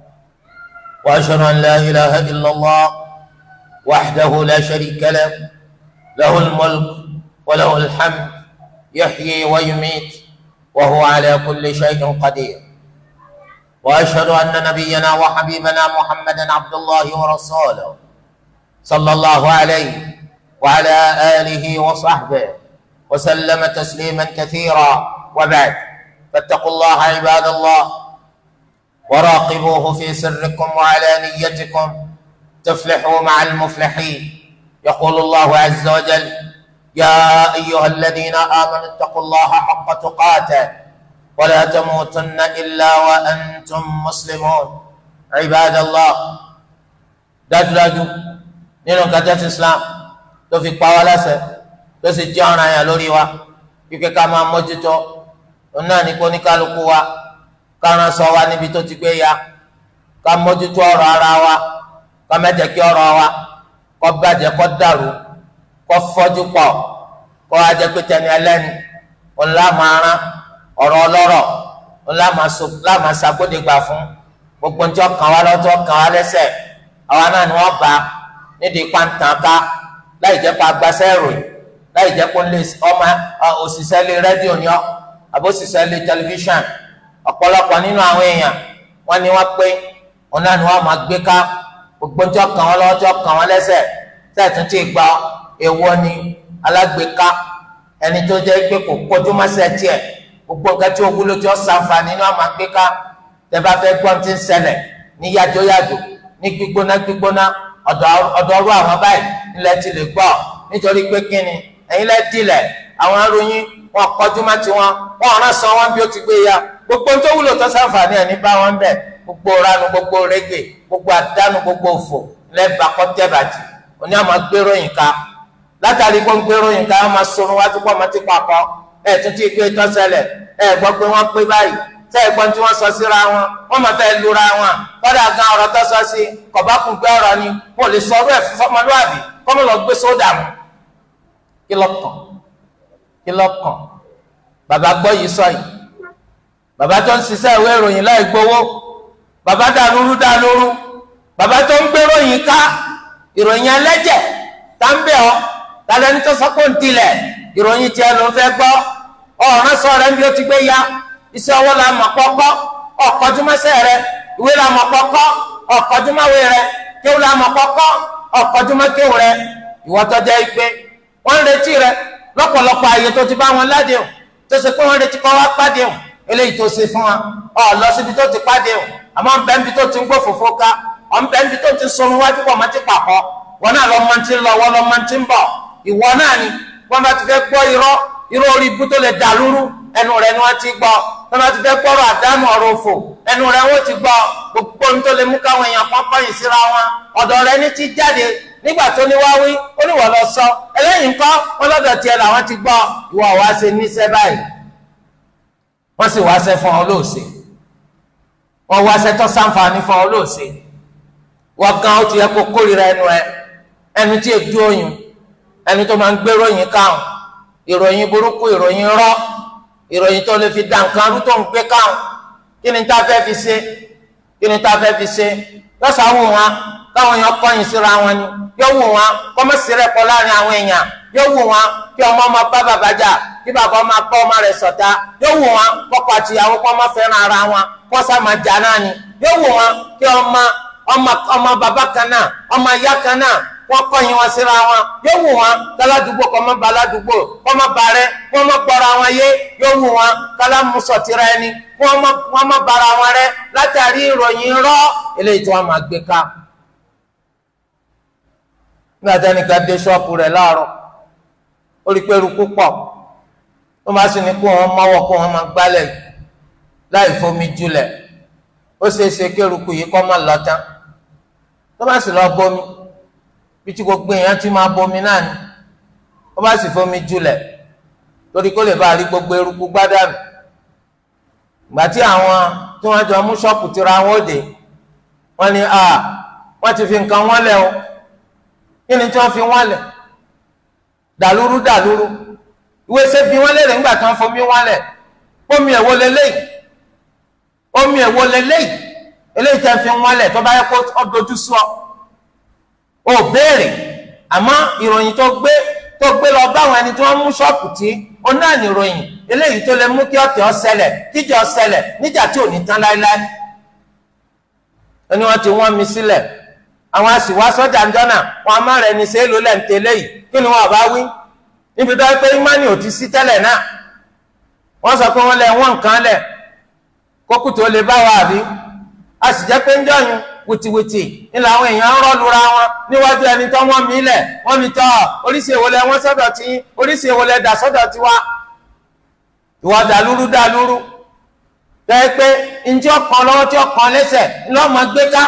واشهد ان لا اله الا الله وحده لا شريك له له الملك وله الحمد يحيي ويميت وهو على كل شيء قدير واشهد ان نبينا وحبيبنا محمدا عبد الله ورسوله صلى الله عليه وعلى اله وصحبه وسلم تسليما كثيرا وبعد فاتقوا الله عباد الله وراقبوه في سركم وعلانيتكم تفلحوا مع المفلحين يقول الله عز وجل يا ايها الذين امنوا اتقوا الله حق تقاته ولا تموتن الا وانتم مسلمون عباد الله dájúdájú nínú kẹtẹsí islam tó fi pa wá láṣẹ tó sì jẹ ọ̀ràn yẹn lórí wa kíkẹ ká máa mójútó òun náà ní kó ní kálukú wa kárán sọ wa níbi tó ti gbé ya ká mójútó ọ̀rọ̀ ara wa ká mẹjẹ kí ọ̀rọ̀ wa kó bàjẹ́ kó dàrú kó fọ́jú pọ̀ kó wá jẹ́ pé tẹni ẹlẹ́ni òun láàmà rán ọ̀rọ̀ ọlọ́rọ̀ òun láàmà ṣàgbọ́dẹ̀gbà fún gbogbo ní tí wọ́n kàn wá lọ́tọ́ kàn wá lẹ́sẹ̀ àwa náà ni wọ́n bá nídìí pàǹtàn ká láì jẹ́ pé agbáṣẹ́ ìròyìn láì jẹ́ pé ọmọ òṣìṣẹ́ lé rédíò ni ọ́ àbóṣìṣẹ́ lé tẹlifíṣàn ọ̀pọ̀lọpọ̀ nínú àwọn èèyàn wọ́n ní wọ́n pé òun náà ni wọ́n máa gbé ká gbogbo tí ọkàn wọn lọ́wọ́ tí ọkàn wọn lẹ́sẹ̀ tẹ̀tún tí gba èèwọ̀ ni alágbèéká ẹni tó jẹ́ pé kò kọjú mọ́sẹ̀ tiẹ̀ gbogbo nǹkan tí ó wúlò tí ó sàǹfààní ní ọmọ àgbéká tẹ́ bá fẹ́ gbọ́n tí ń ṣẹlẹ̀ ní yájóyájó ní gbígbóná gbígbóná ọ̀dọ̀ ọ̀rọ̀ àwọn báyìí nílẹ̀ ti lè gbọ́ nítorí pé kíni ẹ̀yin lẹ́ dilẹ̀ àwọn aróyìn wọn kọjú má tiwọn wọn ọ̀ràn san wọn bí ó ti gbé ya gbogbo tó wúlò tó sàǹfààní ẹ̀ ní bá wọn bẹ̀ gbogbo ranu gbogbo rẹ́gbẹ̀ gbogbo àdánù gbogbo òfò lẹ́ẹ̀bà kọ́tẹ́bàtì òní àmọ́ gbéròyìn ká látàrí pé ń gbéròyìn ká wọn máa sorun wájú pọ̀ máa ti pàpọ̀ ẹ̀ tún ti gbé tọ́sẹ̀lẹ̀ ẹ̀ gbọ́ pé wọ́n pé báyìí tẹ́ ẹ̀gbọ́n tí wọ́n sọ síra wọn wọ́n máa fẹ́ lura wọn kọ́dà gan ọ̀rọ̀ tó sọ sí kọ̀bákùn gbé ọ̀rọ̀ ni wọn ò lè sọ ọdún ẹ̀ fọmọlúwàbí kọ́mọ lọ gbé sódà wọn. kí ló kàn kí ló kàn bàbá gbọ́ yìí sọ yìí bàbá tó ń ṣiṣẹ́ ìwé ìròyìn láì gbowó bàbá dàlúrú dàlúrú bàbá tó ń gbé ròyìn ká ìròyìn ẹlẹ́jẹ̀ tá ń bẹ̀ ọ́ tàlẹ́ ní tó sọ pé ń tilẹ̀ ìròyìn tiẹ̀ ló ń fẹ́ gbọ́ ọ̀ràn sọ rẹ̀ ń bí ó ti gbé ya iṣẹ́ ọwọ́ la mọ̀ kọ́kọ́ ọ̀kọ́júmọ́sẹ́ rẹ ìwé la mọ̀ kọ́kọ́ ọ̀kọ́júmọ́wé rẹ kéwù la mọ̀ kọ́kọ́ ọ̀kọ́júmọ́kéwù rẹ ìwọ tó jẹ́ pé wọ́n ń retí rẹ lọ́pọ̀lọpọ̀ àyè tó ti bá wọn ládéhùn tó ṣe pé wọ́n retí kọ́ wá pàdéhùn eléyìí tó ṣe fún wa ọ̀ lọ síbi tó ti pàdéhùn àmọ́ ń bẹ́ ń bi tó ti ń gbó fòfó ká ọ̀ ń bẹ́ ń bi tó ti ń sọnù wájú pọ̀ máa ti pàkọ́ wọn náà lọ́ máa ti ń lọ wọ́n lọ́ máa ti ń bọ̀ ìwọ náà ni wọ́n bá ti fẹ́ gbọ́ irọ́ irọ́ orí ibú tó lè dàlúrú ẹnu rẹ̀ ni wọ́n ti gbọ́ wọ́n bá ti fẹ́ gbọ́rọ̀ àdánù ọ̀rọ̀ òfò ẹnu rẹ̀ wọ́n ti gbọ́ gbogbo ohun tó lè mú káwọn èèyàn kan kọ̀yìn síra wọn ọ̀dọ̀ rẹ̀ ní ti jáde nígbà tó ní wá wí ó ní wọ́n lọ sọ ẹlẹ́yìn kọ́ wọn lọ́dọ̀ tiẹ̀ làwọn ti gbọ́ ìwọ wá ṣe níṣẹ́ báyìí wọ́n sì wáṣẹ́ fún ọ lóòṣè wọ́n wáṣẹ́ tó sáǹfààní fún ọ lóòṣè wọ́n gan ó ti yẹ kó kórìíra ẹnu ẹ ẹnu tí èdú oyún ẹnu tó máa ń gbé ròyìn káwọn ìròyìn burúkú ìròyìn rọ́ ìròyìn tó lè fi dá nǹkan rú tó ń gbé káwọn kí ni tá a fẹ́ fi ṣe kí ni tá a fẹ́ fi ṣe lọ́sà wù wọn káwọn èèyàn kọ́yìn síra wọn ni yóò wù wọn kọ́mọ́sí rẹ̀ pọ̀ láàrin àwọn èèyàn yóò wù wọn kí ọmọ ọmọ bá bàbá jà kí bàbá ọmọ bá ọmọ rẹ̀ ṣọ̀tá yóò wù wọn kọ́kọ́ àti ìyàwó kọ́ ọmọ fẹ́ràn ara wọn kọ́ sá máa jà náà ni yóò wù wọn kí ọmọ ọmọ ọmọ bàbá kan náà ọmọ ìyá kan náà wọ́n kọ̀yìn wọn síra wọn yóò wù wọn káládùúgbò kọ́ mọ́ ba aládùúgbò kọ́ mọ́ ba rẹ kọ́ mọ́ gbọ́ra wọn yé yóò wù wọn kálámùsọ̀tìrà ẹni wọ́n mọ́ bara wọn rẹ látàrí ìròyìn rọ́ eléyìí tí wọ́n máa gbé ká. nígbà tí ẹnìkan dé ṣọ́ọ̀pù rẹ̀ láàárọ̀ ó rí pé eruku pọ̀ ó máa sì ní kó wọn mọ́wọ́ kó wọn máa gbálẹ̀ láì fomi julẹ̀ ó ṣeé ṣe kí eruku yìí kọ́ máa lọ tán tó bá sì lọ bómi bí tí gbogbo èèyàn ti máa bomi náà ni wọ́n bá sì fomi julẹ̀ torí kó lè bá rí gbogbo eruku gbádànù gbà tí àwọn tí wọ́n jọ mú ṣọ́ọ̀pù tira wọn òde wọ́n ní a wọ́n ti fi nǹkan wọ́n lẹ̀ o kí ni tí wọ́n fi wọ́n lẹ̀ dàlúrú dàlúrú ìwé ṣe bí wọ́n lérè ńgbà tí wọ́n fomi wọ́n lẹ̀ omi ẹ̀wọ́ lélẹ́yìí omi ẹ̀wọ́ lélẹ́yìí eléyìí tí wọ́n fi wọ́n lẹ̀ tó bá yẹ kó ọdọọdún sọ ó béèrè àmọ́ ìròyìn tó gbé tó gbé lọ báwọn ẹni tí wọ́n mú ṣọ́ọ̀pù tí ó náà ní ìròyìn eléyìí tó lè mú kí ọ̀tẹ̀ ó ṣẹlẹ̀ kíjà ó ṣẹlẹ̀ níjà tí ò ní tán láéláé ẹni wọ́n ti wọ́n mi sílẹ̀ àwọn àṣìwá sọ́jà ń jọ́nà wọn a máa rẹ̀ ní ṣe é lò lẹ́ǹtẹ̀ léyìí kí ni wọ́n bá wí níbi tó pé imani ò ti sí tẹ́lẹ̀ náà wọ́n sọ pé wọ́n lẹ wọ́n nǹkan lẹ̀ kókù tó lè bá wa àbí a sì jẹ́ pé ń jọyún wìtìwìtì ní làwọn èèyàn ń rọ́lura wọn níwájú ẹni tó wọ́n mí lẹ̀ wọ́n mi tọ́ oríṣi ìwọlẹ̀ wọ́n sọ́dọ̀ tí oríṣi ìwọlẹ̀ dà sọ́dọ̀ tí wá ìwà dàlúrú dàlúrú bẹ́ẹ̀ pé njẹ́ ọkàn lọ́wọ́ tí ọkàn lẹ́sẹ̀ ńlọ́mọ gbé ká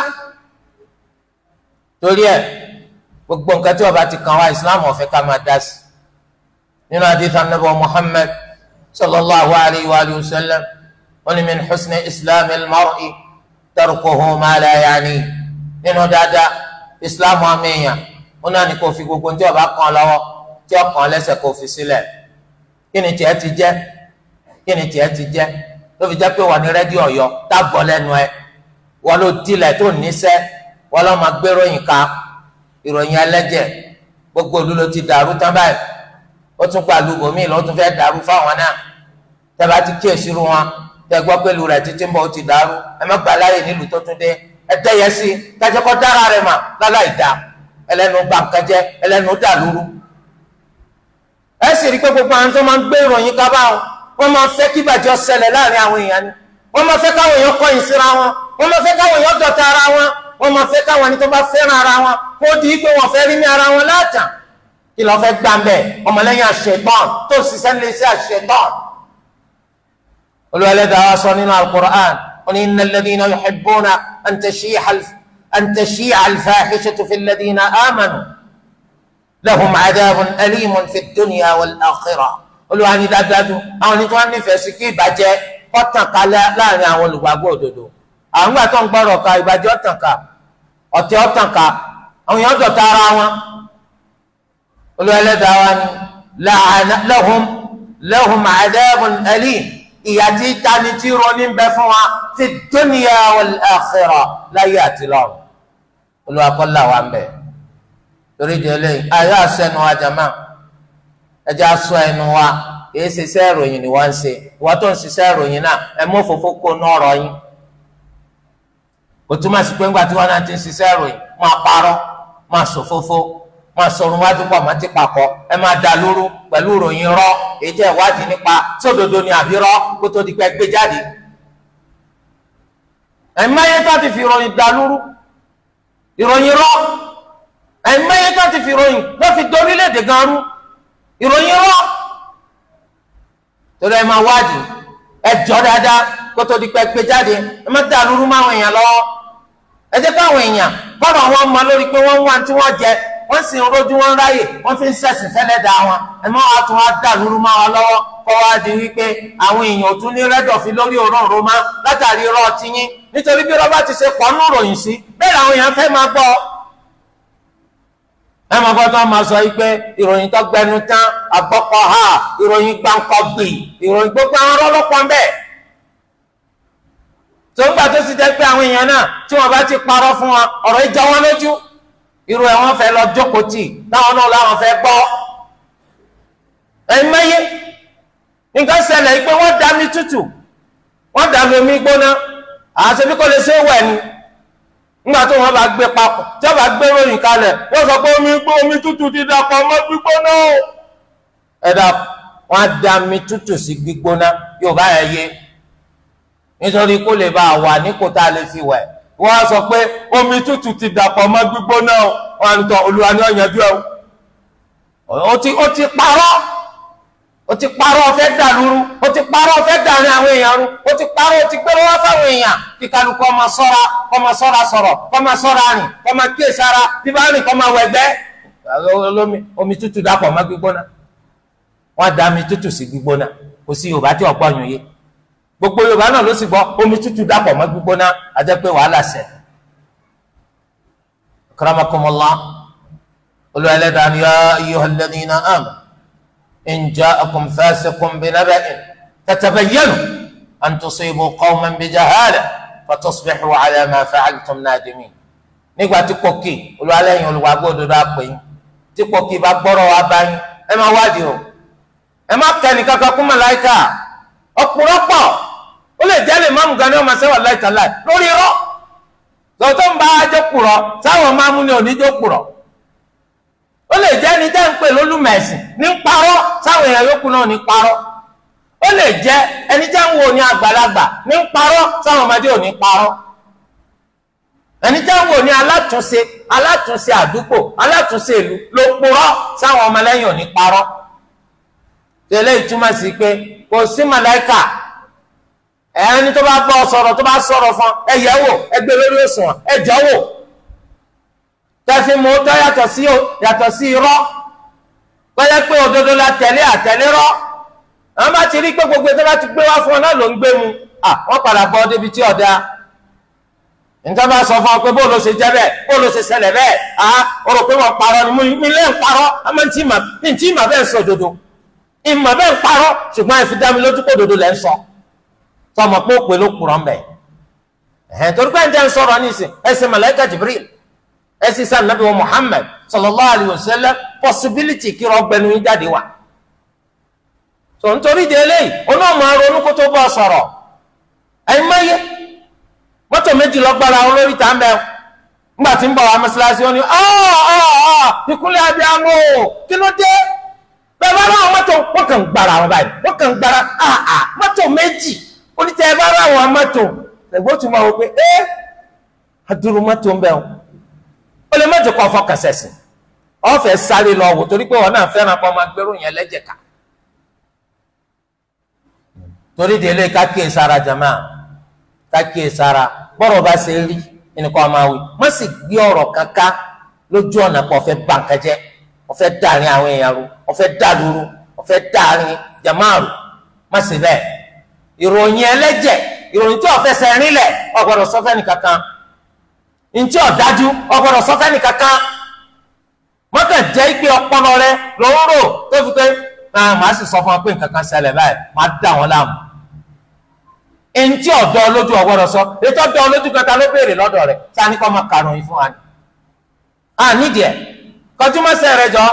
torí ẹ̀ gbogbo nǹkan tí ọba ti kàn wá Islam ọ̀fẹ́ ká máa dá sí nínú adífà nàbọ̀ Muhammad sallallahu alayhi wa sallam wọn ni min husni islam al-mar'i tarkuhu ma la yaani nínú dáadáa islam àmìyàn wọn náà ní kó fi gbogbo tí ọba kan lọ́wọ́ tí ọkàn lẹ́sẹ̀ kó fi sílẹ̀ kí ni tiẹ̀ ti jẹ́ kí ni tiẹ̀ ti jẹ́ ló fi jẹ́ pé wọ́n ní rédíò ọ̀yọ́ tábọ̀ lẹ́nu ẹ̀ wọ́n ló tilẹ̀ tó níṣẹ́ wọ́n lọ́ máa gbé ròyìn ká ìròyìn ẹlẹ́jẹ̀ gbogbo olú ló ti dàrú tán báyìí ó tún pa àlùbọ míì ló tún fẹ́ dàrú fáwọn náà tẹ́ bá ti kíyèsí ru wọn tẹ́ gbọ́ pé lu rẹ̀ títí ń bọ̀ ó ti dàrú ẹ má gbà láàyè nílùú tó tún dé ẹdẹyẹ sí kájẹkọ dára rẹ̀ mà láláì dá ẹlẹ́nu gbàǹkẹjẹ ẹlẹ́nu dàlúrú ẹ sì rí i pé gbogbo àwọn tó máa ń gbé ìròyìn kábà wọn wọn máa fẹ́ kí ìbàjẹ́ ṣẹlẹ̀ láàrin àwọn èèyàn ni wọn máa fẹ́ káwọn èèyàn kọ̀yìn síra wọn wọn máa fẹ́ káwọn èèyàn dọ̀tá ara wọn wọn máa fẹ́ káwọn ẹni tó bá fẹ́ràn ara wọn kó di pé wọn fẹ́ rí ní ara wọn látàn kí lọ́ọ́ fẹ́ gbà ń bẹ̀ ọmọlẹ́yìn àṣetán tó ń ṣiṣẹ́ ní iṣẹ́ àṣetán. olùwẹ̀lẹ́dàá wa sọ nínú alukur'an wọn ni innal ladhina yuhibbuna an tashi'a al-fahishatu fil ladhina amanu lahum adhabun alimun fid dunya wal akhirah olùwà ní dájúdájú àwọn ní tí wọ́n nífẹ̀ẹ́ sí kí ìbàjẹ́ kọ́tàn ká láàrin àwọn olùgbàgbọ́ òdodo àwọn gbà tó ń gbọ́rọ̀ ká ìbàjẹ́ ọ̀tàn ká ọ̀tẹ̀ ọ̀tàn ká àwọn èèyàn dọ̀tá ara wọn olùwẹ̀lẹ́dàá wa ni lahum lahum adhabun alim ìyà tí tani tí ronú ń bẹ fún wa fi dunya wal akhirah láyé àti lọ́run olùwàkọ́lá wa ń bẹ torí di eléyìí ayé àṣẹnu àjàmá ẹjẹ aṣọ ẹnu wa kì í ṣiṣẹ́ ìròyìn ni wọ́n ń ṣe ìwọ́n tó ń ṣiṣẹ́ ìròyìn náà ẹ mú òfófó kó ná ọ̀rọ̀ yín kò túmọ̀ sí pé ńgbà tí wọ́n náà ti ń ṣiṣẹ́ ìròyìn máa parọ́ máa ṣòfófó máa sọ̀rọ̀ wájú pọ̀ máa ti pàkọ́ ẹ máa dà lóru pẹ̀lú ìròyìn rọ́ èyí tẹ́ ìwádìí nípa sódodo ni àbí rọ́ kó tó di pé gbé jáde ẹ̀máyé tó ti fi ìròyìn dà lóru ìròyìn rọ́ ẹ̀máyé tó ti fi ìròyìn lọ́ fi dorílẹ̀-èdè gan rú ìròyìn rọ torí ẹ máa wádìí ẹ jọ dáadáa kó tó di pé gbé jáde ẹ má dà lúrú máwọn èèyàn lọ́wọ́ ẹ jẹ́ káwọn èèyàn kọ́nà wọn mọ lórí pé wọ́n ń wá tí wọ́n jẹ wọ́n sì ń rojú wọn ráyè wọ́n fi ń sẹ̀sìn fẹ́lẹ́ dà wọn ẹ má wàá tún wá dà lúrú máwọn lọ́wọ́ kọ́ wá di wípé àwọn èèyàn ò tún ní rẹ́dọ̀fin lórí òróǹro má látàrí irọ́ tiyín nítorí bí rọ́bà ti ṣe pọ̀ nù ròyìn sí bẹ́ẹ̀ làwọn èèyàn fẹ́ máa gbọ́ ẹ máa gbọ́ tó máa sọ yìí pé ìròyìn tó gbẹnu tán àgbọ́kọ̀ ha ìròyìn gbáǹkọ́ gbì ìròyìn gbogbo àwọn ọlọ́pàá ń bẹ̀. tó ń gbà tó sì jẹ́ pé àwọn èèyàn náà tí wọ́n bá ti parọ́ fún wọn ọ̀rọ̀ ìjà wọn lójú irú ẹ̀ wọ́n fẹ́ lọ jókòó tì táwọn náà láwọn fẹ́ gbọ́. ẹ̀yin mẹ́yẹ nǹkan ṣẹlẹ̀ yìí pé wọ́n dá mi tútù wọ́n dá mi omi gbóná àti bí kò lè ṣe wẹ̀ ni nígbà tó wọn bá gbé papọ̀ tí wọn bá gbé ròyìn kalẹ̀ wọ́n sọ pé omi gbó omi tútù ti dàpọ̀ mọ́ gbígbóná o. ẹ dà wọn á da omi tútù sí gbígbóná yóò bá yẹ yé nítorí kó lè bá a wà nípò tá a lè fi wẹ̀ wọ́n á sọ pé omi tútù ti dàpọ̀ mọ́ gbígbóná o wọn á ní tọ olúwa ní ọ̀yànjú ẹ o. ó ti ó ti parọ́ ó ti parọ́ ó fẹ́ dàlúrú ó ti parọ́ ó fẹ́ dàrin àwọn èèyàn rú ó ti parọ́ ó ti gbẹ́rọ wá fáwọn èèyàn kí kálukú ọmọ sọ́ra kọ́mọ sọ́ra sọ̀rọ̀ kọ́mọ sọ́ra rìn kọ́mọ kíyè sára bí bá rìn kọ́mọ wẹ̀gbẹ́ olómi omi tútù dàpọ̀ mọ́ gbígbóná wọ́n da omi tútù sí gbígbóná kò sí yorùbá tí ọ̀pọ̀ yòó yé gbogbo yorùbá náà ló sì gbọ́ omi tútù dàpọ̀ mọ́ gbígbóná a jẹ́ pé wàhálà ṣẹ. karamakumullah olú ẹlẹ́dàá ni yá ayyuhal ladhina amanu إن جاءكم فاسق بنبأ فتبينوا أن تصيبوا قوما بجهالة فتصبحوا على ما فعلتم نادمين nígbà tí pọkì olùwàlẹ́yìn olùwàgbọ́ òdodo àpè yín tí pọkì bá gbọ́rọ̀ wá bá yín ẹ máa wádìí o ẹ má kẹ́ni kankan kún màláìka ọ̀pọ̀lọpọ̀ ó lè jẹ́ lè máàmù gan ni wọ́n máa ṣẹ́wà láìka láì lórí irọ́ tọ́tọ́ ń bá ajọ́ kùrọ̀ sáwọn máàmù ni oníjó kùrọ̀ ó lè jẹ́ ẹni tẹ́ ń pè lólùmẹ̀sìn ní parọ́ sáwọn èèyàn yòókù náà ní parọ́ ó lè jẹ́ ẹni tẹ́ ń wo ní àgbàlagbà ní parọ́ sáwọn ọmọdé ò ní parọ́ ẹni tẹ́ ń wo ní alátúnṣe alátúnṣe àdúgbò alátúnṣe ìlú ló purọ́ sáwọn ọmọlẹ́yìn ò ní parọ́ tẹ́lẹ̀ ìtumọ̀ sí pé kò sí màláìkà ẹni tó bá bọ́ sọ̀rọ̀ tó bá sọ̀rọ̀ fún ẹ yẹ̀ wò ẹ gbé lórí òṣùwọ̀n ẹ jọ́ wò tẹ́fí mú tọ́ yàtọ̀ sí yàtọ̀ sí irọ́ pẹ́lẹ́ pé òdodo la tẹ̀lé àtẹ̀lé rọ́ àwọn bá ti rí pé gbogbo tó bá ti gbé wá fún ọ náà ló ń gbé mu à wọ́n padà bọ́ débi tí ọ̀dà nǹkan bá sọ fún ọ pé bóòlù ṣe jẹ́ bẹ́ẹ̀ bóòlù ṣe ṣẹlẹ̀ bẹ́ẹ̀ à ó rò pé wọ́n parọ́ ni mi lé ń parọ́ àmọ́ ní tí ìmọ̀ bẹ́ẹ̀ ń sọ òdodo ìmọ̀ bẹ́ẹ̀ ń parọ́ ṣùgbọ́n ẹ fi dá mi lójú pé òdodo lẹ́ ń sọ tọmọ pé ó pè ló kùrọ̀ ń bẹ̀ ẹ̀hẹ́n torí pé ń jẹ́ ń sọ̀rọ̀ nísìn ẹ̀sìn màláíkà Jibril ẹsì sàn nàbí wa Muhammad sallallahu alayhi wa sallam possibility kí rọgbẹnu yín jáde wá so nítorí di eléyìí oní ọmọ ronú kó tó bọ sọ̀rọ̀ ẹ̀yin mẹyẹ mọ́tò méjì lọ́gbàrá àwọn olórí tá ń bẹ̀ ńgbà tí ń bọ̀ wá mọ́ṣáláṣí wọn ni ìkúnlẹ̀ abiyamọ kí ló dé bẹ́ẹ̀ bá ráwọn mọ́tò wọ́n kàn ń gbára wọn báyìí wọ́n kàn ń gbára mọ́tò méjì onítẹ̀ ẹ bá ráwọn mọ́tò lẹ́gbọ́n tún máa wọ pé ẹ́ adúrú mọ́tò ń bẹ̀ wọn ó lè mọ́tò kọ́ fọkànsẹ̀sìn ọ̀fẹ́ sáré lọ wò torí pé wọn náà fẹ́ràn kọ́ máa gbérò yẹn lẹ́jẹ̀ ká torí délé kákìí sára jama kákìí sára bọ́rọ̀ bá ṣe rí ẹnìkan máa wí má sì gbé ọ̀rọ̀ kankan lójú ọ̀nà pọ̀ fẹ́ bànkẹ́jẹ́ ọ̀fẹ́ dàrin àwọn èèyàn ru ọ̀fẹ́ dàlúru ọ̀fẹ́ dàrin jama ru má sì bẹ́ẹ̀ ìròyìn ẹlẹ́jẹ̀ ìròyìn tí ọ̀fẹ́ sẹ́rin lẹ̀ ọ̀gbọ́dọ̀ sọ́fẹ́ nìkankan ntí ọ̀dájú ọ̀gbọ́dọ̀ sọ́fẹ́ nìkankan mọ́tò jẹ́ pé ọpọlọ rẹ lọ́wọ́ rò tó fi pé náà màá sì sọ fún ọ pé nǹkan kan ṣẹlẹ̀ báyìí màá dà wọ́n láàmú. Eŋti ọ̀dọ́ olójú ọ̀gbọ́dọ̀ sọ ètò ọ̀dọ́ olójú kẹta ló béèrè lọ́dọ̀ rẹ̀ sani kọ́ máa karùn yìí fún wa ni. a nídìí ẹ̀ kọjú mọ́sẹ̀ rẹ jọ.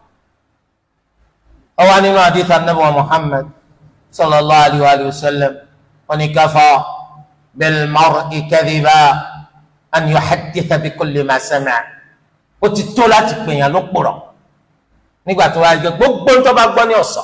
ọwọ́ nínú àdìsá nàbẹ̀ wa Muhammad sallallahu alayhi wa sallam wọn ni kafa bil mar'i kadhiba an yuhadditha bi kulli ma sami'a ó ti tó láti pèèyàn ló pòrọ̀ nígbà tó bá jẹ gbogbo ń tó bá gbọ́ ní ọ̀sán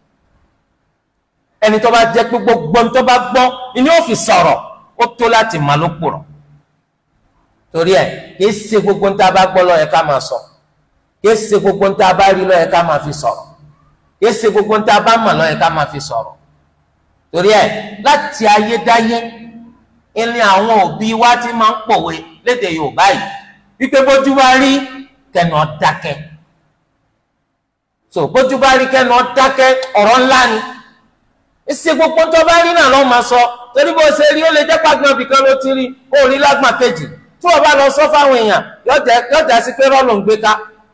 ẹni tó bá jẹ pé gbogbo ń tó bá gbọ́ ni ó fi sọ̀rọ̀ ó tó láti má ló pòrọ̀ torí ẹ kìí ṣe gbogbo ń tá a bá gbọ́ ló yẹ ká máa sọ kìí ṣe gbogbo ń tá a bá rí ló yẹ ká máa fi sọ̀rọ̀ kìí ṣe gbogbo ń tá a bá mọ̀ ló yẹ ká máa fi sọ̀rọ̀ torí ẹ láti ayédáyé ilé àwọn òbí wa ti máa ń pòwe lédè Yorùbá yìí wípé bójú bá rí kẹnu ọdákẹ́ so bójú bá rí kẹnu ọdákẹ́ ọ̀rọ̀ ńlá ni ìṣe gbogbo tó bá rí náà lọ máa sọ torí bó ṣe rí ó lè jẹ́ pàgbọ́n bìkan ló ti rí kó rí lágbọ̀n kejì tí wọ́n bá lọ sọ fáwọn èèyàn yọjà sí pé rọ́ọ̀lù ń gbé ká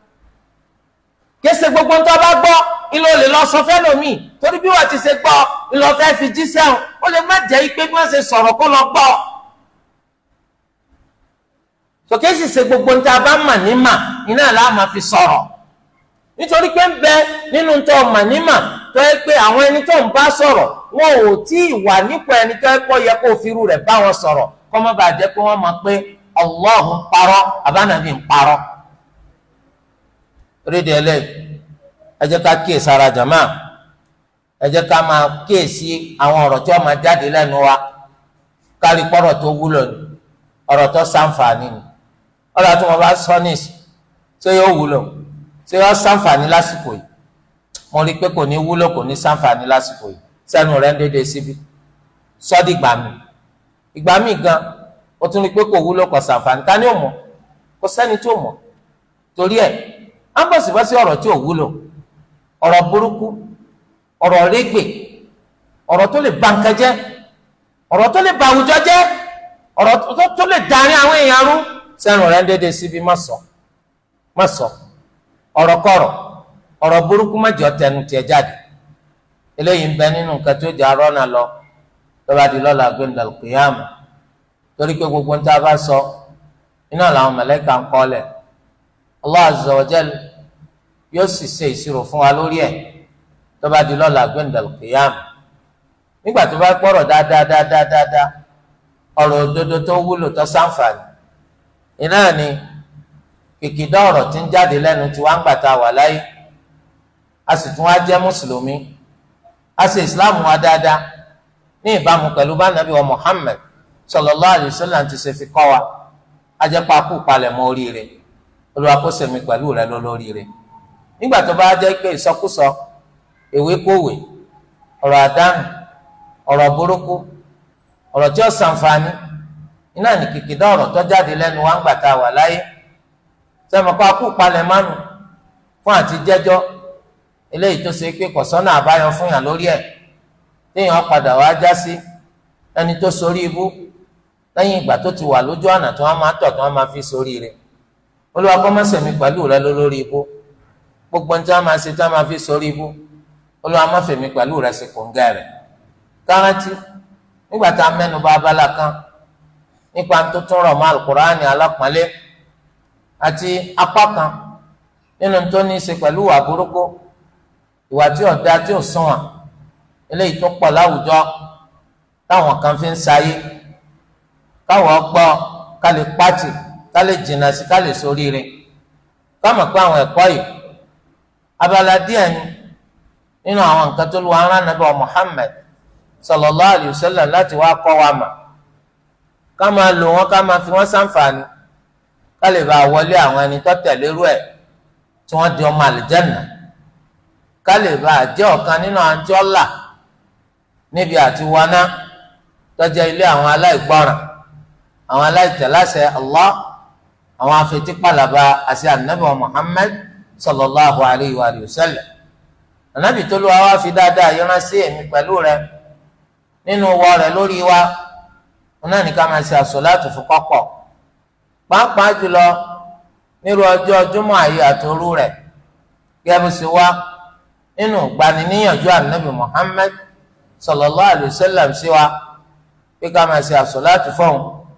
kése gbogbo tó bá gbọ́ ilé olè lọ sọ fẹ́lòmíì torí bí wọ́n ti ṣe gbọ́ ìlọ fẹ́ fi jí sẹ́wọ̀n ó lè má jẹ́ pé bí wọ́n ṣe sọ̀rọ̀ kó lọ gbọ́ sọkè sì ṣe gbogbo ń tá a bá mà ní mà iná là á máa fi sọ̀rọ̀ nítorí pé ń bẹ nínú tó mà ní mà tó yẹ pé àwọn ẹni tó ń bá sọ̀rọ̀ wọn ò tí ì wà nípò ẹni tó yẹ kó yẹ kó firú rẹ̀ bá wọn sọ̀rọ̀ kó má bàa jẹ́ pé wọ́n mọ̀ pé Allah ń parọ́ àbánàbí ń parọ́. rédíò ẹlẹ́yìn ẹ jẹ́ ká kíyè sára jàmá ẹ jẹ́ ká máa kíyèsí àwọn ọ̀rọ̀ tí wọ́n máa jáde lẹ́nu wa kárí pọ́rọ̀ tó wúlò ní ọ̀rọ̀ tó ṣàǹfààní ni ọ̀rọ̀ tí wọ́n bá sọ níìsì ṣé yóò wúlò ṣé yóò ṣàǹfààní lásìkò yìí mo rí i pé kò ní wúlò kò ní ṣàǹfààní lásìkò yìí sẹ́nu rẹ̀ ń dédé síbi sọ́dí ìgbà mi ìgbà mi gan o tún rí i pé kò wúlò kò ṣàǹfààní ká ní òmò kò sẹ́ni tí ò mọ̀ torí ẹ̀ á bọ̀ sí bá sí ọ̀rọ̀ tí ò wúlò ọ̀rọ̀ burúkú ọ̀rọ̀ régbè ọ̀rọ̀ tó lè ba nǹkan jẹ́ ọ̀rọ̀ tó lè ba àwùjọ jẹ́ ọ̀rọ̀ tó lè darí àwọn èèyàn rú sẹ́nu rẹ̀ ń dédé síbi má sọ má sọ ọ̀rọ̀ kọ̀rọ̀ ọ̀rọ̀ burúkú má jọ tẹnu tiẹ̀ jáde eléyìí ń bẹ nínú nǹkan tó jẹ́ arọ́nà lọ lọ́ba di lọ́la gbẹ̀ndàlù kìyàmù torí pé gbogbo ń tá a bá sọ iná làwọn mẹ̀lẹ́kà ń kọ́lẹ̀ Allah azza wa jal yóò sì ṣe ìṣirò fún wa lórí ẹ̀ lọ́ba di lọ́la gbẹ̀ndàlù kìyàmù nígbà tó bá gbọ́rọ̀ dáadáa dáadáa dáadáa ọ̀rọ̀ òdodo tó wúlò tó ṣàǹfààní iná ni kìkìdá ọ̀rọ̀ tí ń jáde lẹ́nu tí wọ́n ń gbàtà wà láyé a sì tún wá jẹ́ mùsùlùmí a sì ìsìláàmù wa dáadáa ní ìbámu pẹ̀lú bá nàbí wa Muhammad sallallahu alaihi wasallam ti ṣe fi kọ́ wa a jẹ́ pa kú palẹ̀ mọ́ oríire Olúwa kó ṣèmi pẹ̀lú rẹ lólóríire nígbà tó bá jẹ́ pé ìsọkúsọ èwe kówè ọ̀rọ̀ àdánù ọ̀rọ̀ burúkú ọ̀rọ̀ tí ó ṣàǹfààní iná ní kìkìdá ọ̀rọ̀ tó jáde lẹ́nu wa ń gbà tá a wà láyé sẹ́mi kó akú palẹ̀ mánu fún àti jẹ́jọ́ eléyìí tó ṣe pé kọ̀sọ́nà àbáyọ fún yàn lórí ẹ̀ téèyàn padà wá já sí ẹni tó sorí ibú lẹ́yìn ìgbà tó ti wà lójú ọ̀nà tí wọ́n máa tọ̀ tí wọ́n máa fi sorí rẹ̀ Olúwa kó má ṣèmi pẹ̀lú rẹ lórí ibú gbogbo ní tí wọ́n máa ṣe tí wọ́n máa fi sorí ibú Olúwa má fèmi pẹ̀lú rẹ sí kòńgẹ́ rẹ̀ kárántí nígbà tá a mẹ́nu bà abala kan nípa tó tún rọ̀ mọ́ alukur'ani alápọ̀nlé àti apá kan nínú tó ní í ṣe pẹ̀lú ìwà burúkú ìwà tí ọ̀dà tí ò sunwọ̀n eléyìí tó pọ̀ láwùjọ táwọn kan fi ń sayé káwọ́ gbọ́ ká lè pàtì ká lè jìnnà sí ká lè ṣoríire ká mọ̀ pé àwọn ẹ̀kọ́ yìí abala díẹ̀ ni nínú àwọn nǹkan tó lu ara nàbẹ Muhammad sallallahu alayhi wa sallam láti wá kọ́ wa mà ká máa lò wọn ká máa fi wọn ṣàǹfààní ká lè bá wọlé àwọn ẹni tó tẹ̀lé rú ẹ̀ tí wọ́n di ọmọ àlìjẹ́nà ká lè bá jẹ́ ọ̀kan nínú àwọn tí ó là níbi àti wọná tọ́jà ilé àwọn aláìgbọràn àwọn aláìtẹ̀láṣẹ Allah àwọn afetípàlàbà àti ànábì Muhammad sallallahu alayhi wa sallam ànábì tó lù wá wá fi dáadáa yọrán sí èmi pẹ̀lú rẹ nínú wọ rẹ lórí wa wọn náà ní ká máa ṣe àsọ̀láàtù fún kọ́kọ́ pàápàá jùlọ nírú ọjọ́ Jímọ̀ àyè àtòrú rẹ̀ gẹ́gẹ́ sí wa nínú gbaniníyànjú ànábì Muhammad sallallahu alayhi wa sallam sí wa pé ká máa ṣe àsọ̀láàtù fún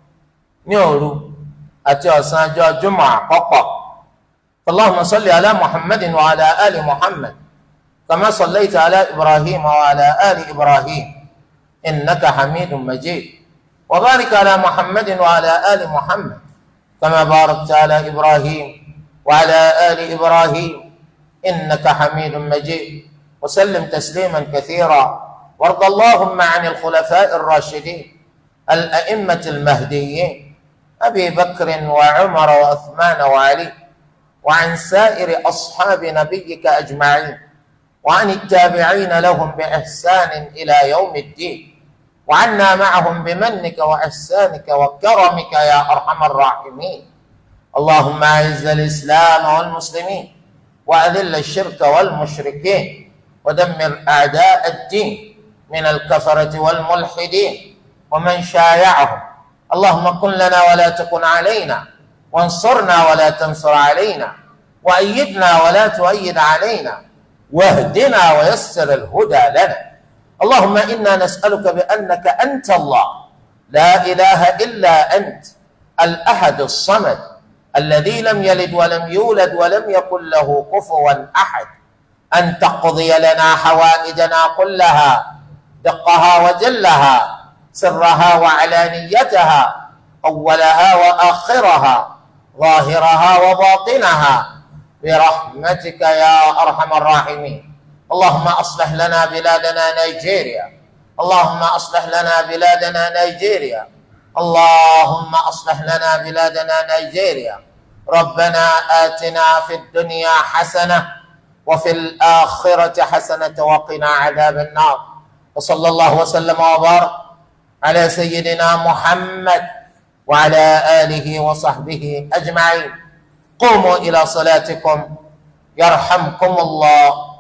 ní òru àti ọ̀sán ọjọ́ Jímọ̀ àkọ́kọ́ Allahumma salli ala Muhammadin wa ala ali Muhammad. كما صليت على إبراهيم وعلى آل إبراهيم إنك حميد مجيد وبارك على محمد وعلى آل محمد كما باركت على إبراهيم وعلى آل إبراهيم إنك حميد مجيد وسلم تسليما كثيرا وارض اللهم عن الخلفاء الراشدين الأئمة المهديين أبي بكر وعمر وعثمان وعلي وعن سائر أصحاب نبيك أجمعين وعن التابعين لهم بإحسان إلى يوم الدين وعنا معهم بمنك وإحسانك وكرمك يا أرحم الراحمين اللهم أعز الإسلام والمسلمين وأذل الشرك والمشركين ودمر أعداء الدين من الكفرة والملحدين ومن شايعهم اللهم كن لنا ولا تكن علينا وانصرنا ولا تنصر علينا وأيدنا ولا تؤيد علينا واهدنا ويسر الهدى لنا اللهم انا نسالك بانك انت الله لا اله الا انت الاحد الصمد الذي لم يلد ولم يولد ولم يكن له كفوا احد ان تقضي لنا حوائجنا كلها دقها وجلها سرها وعلانيتها اولها واخرها ظاهرها وباطنها برحمتك يا ارحم الراحمين اللهم اصلح لنا بلادنا نيجيريا اللهم اصلح لنا بلادنا نيجيريا اللهم اصلح لنا بلادنا نيجيريا ربنا اتنا في الدنيا حسنه وفي الاخره حسنه وقنا عذاب النار وصلى الله وسلم وبارك على سيدنا محمد وعلى اله وصحبه اجمعين قوموا الى صلاتكم يرحمكم الله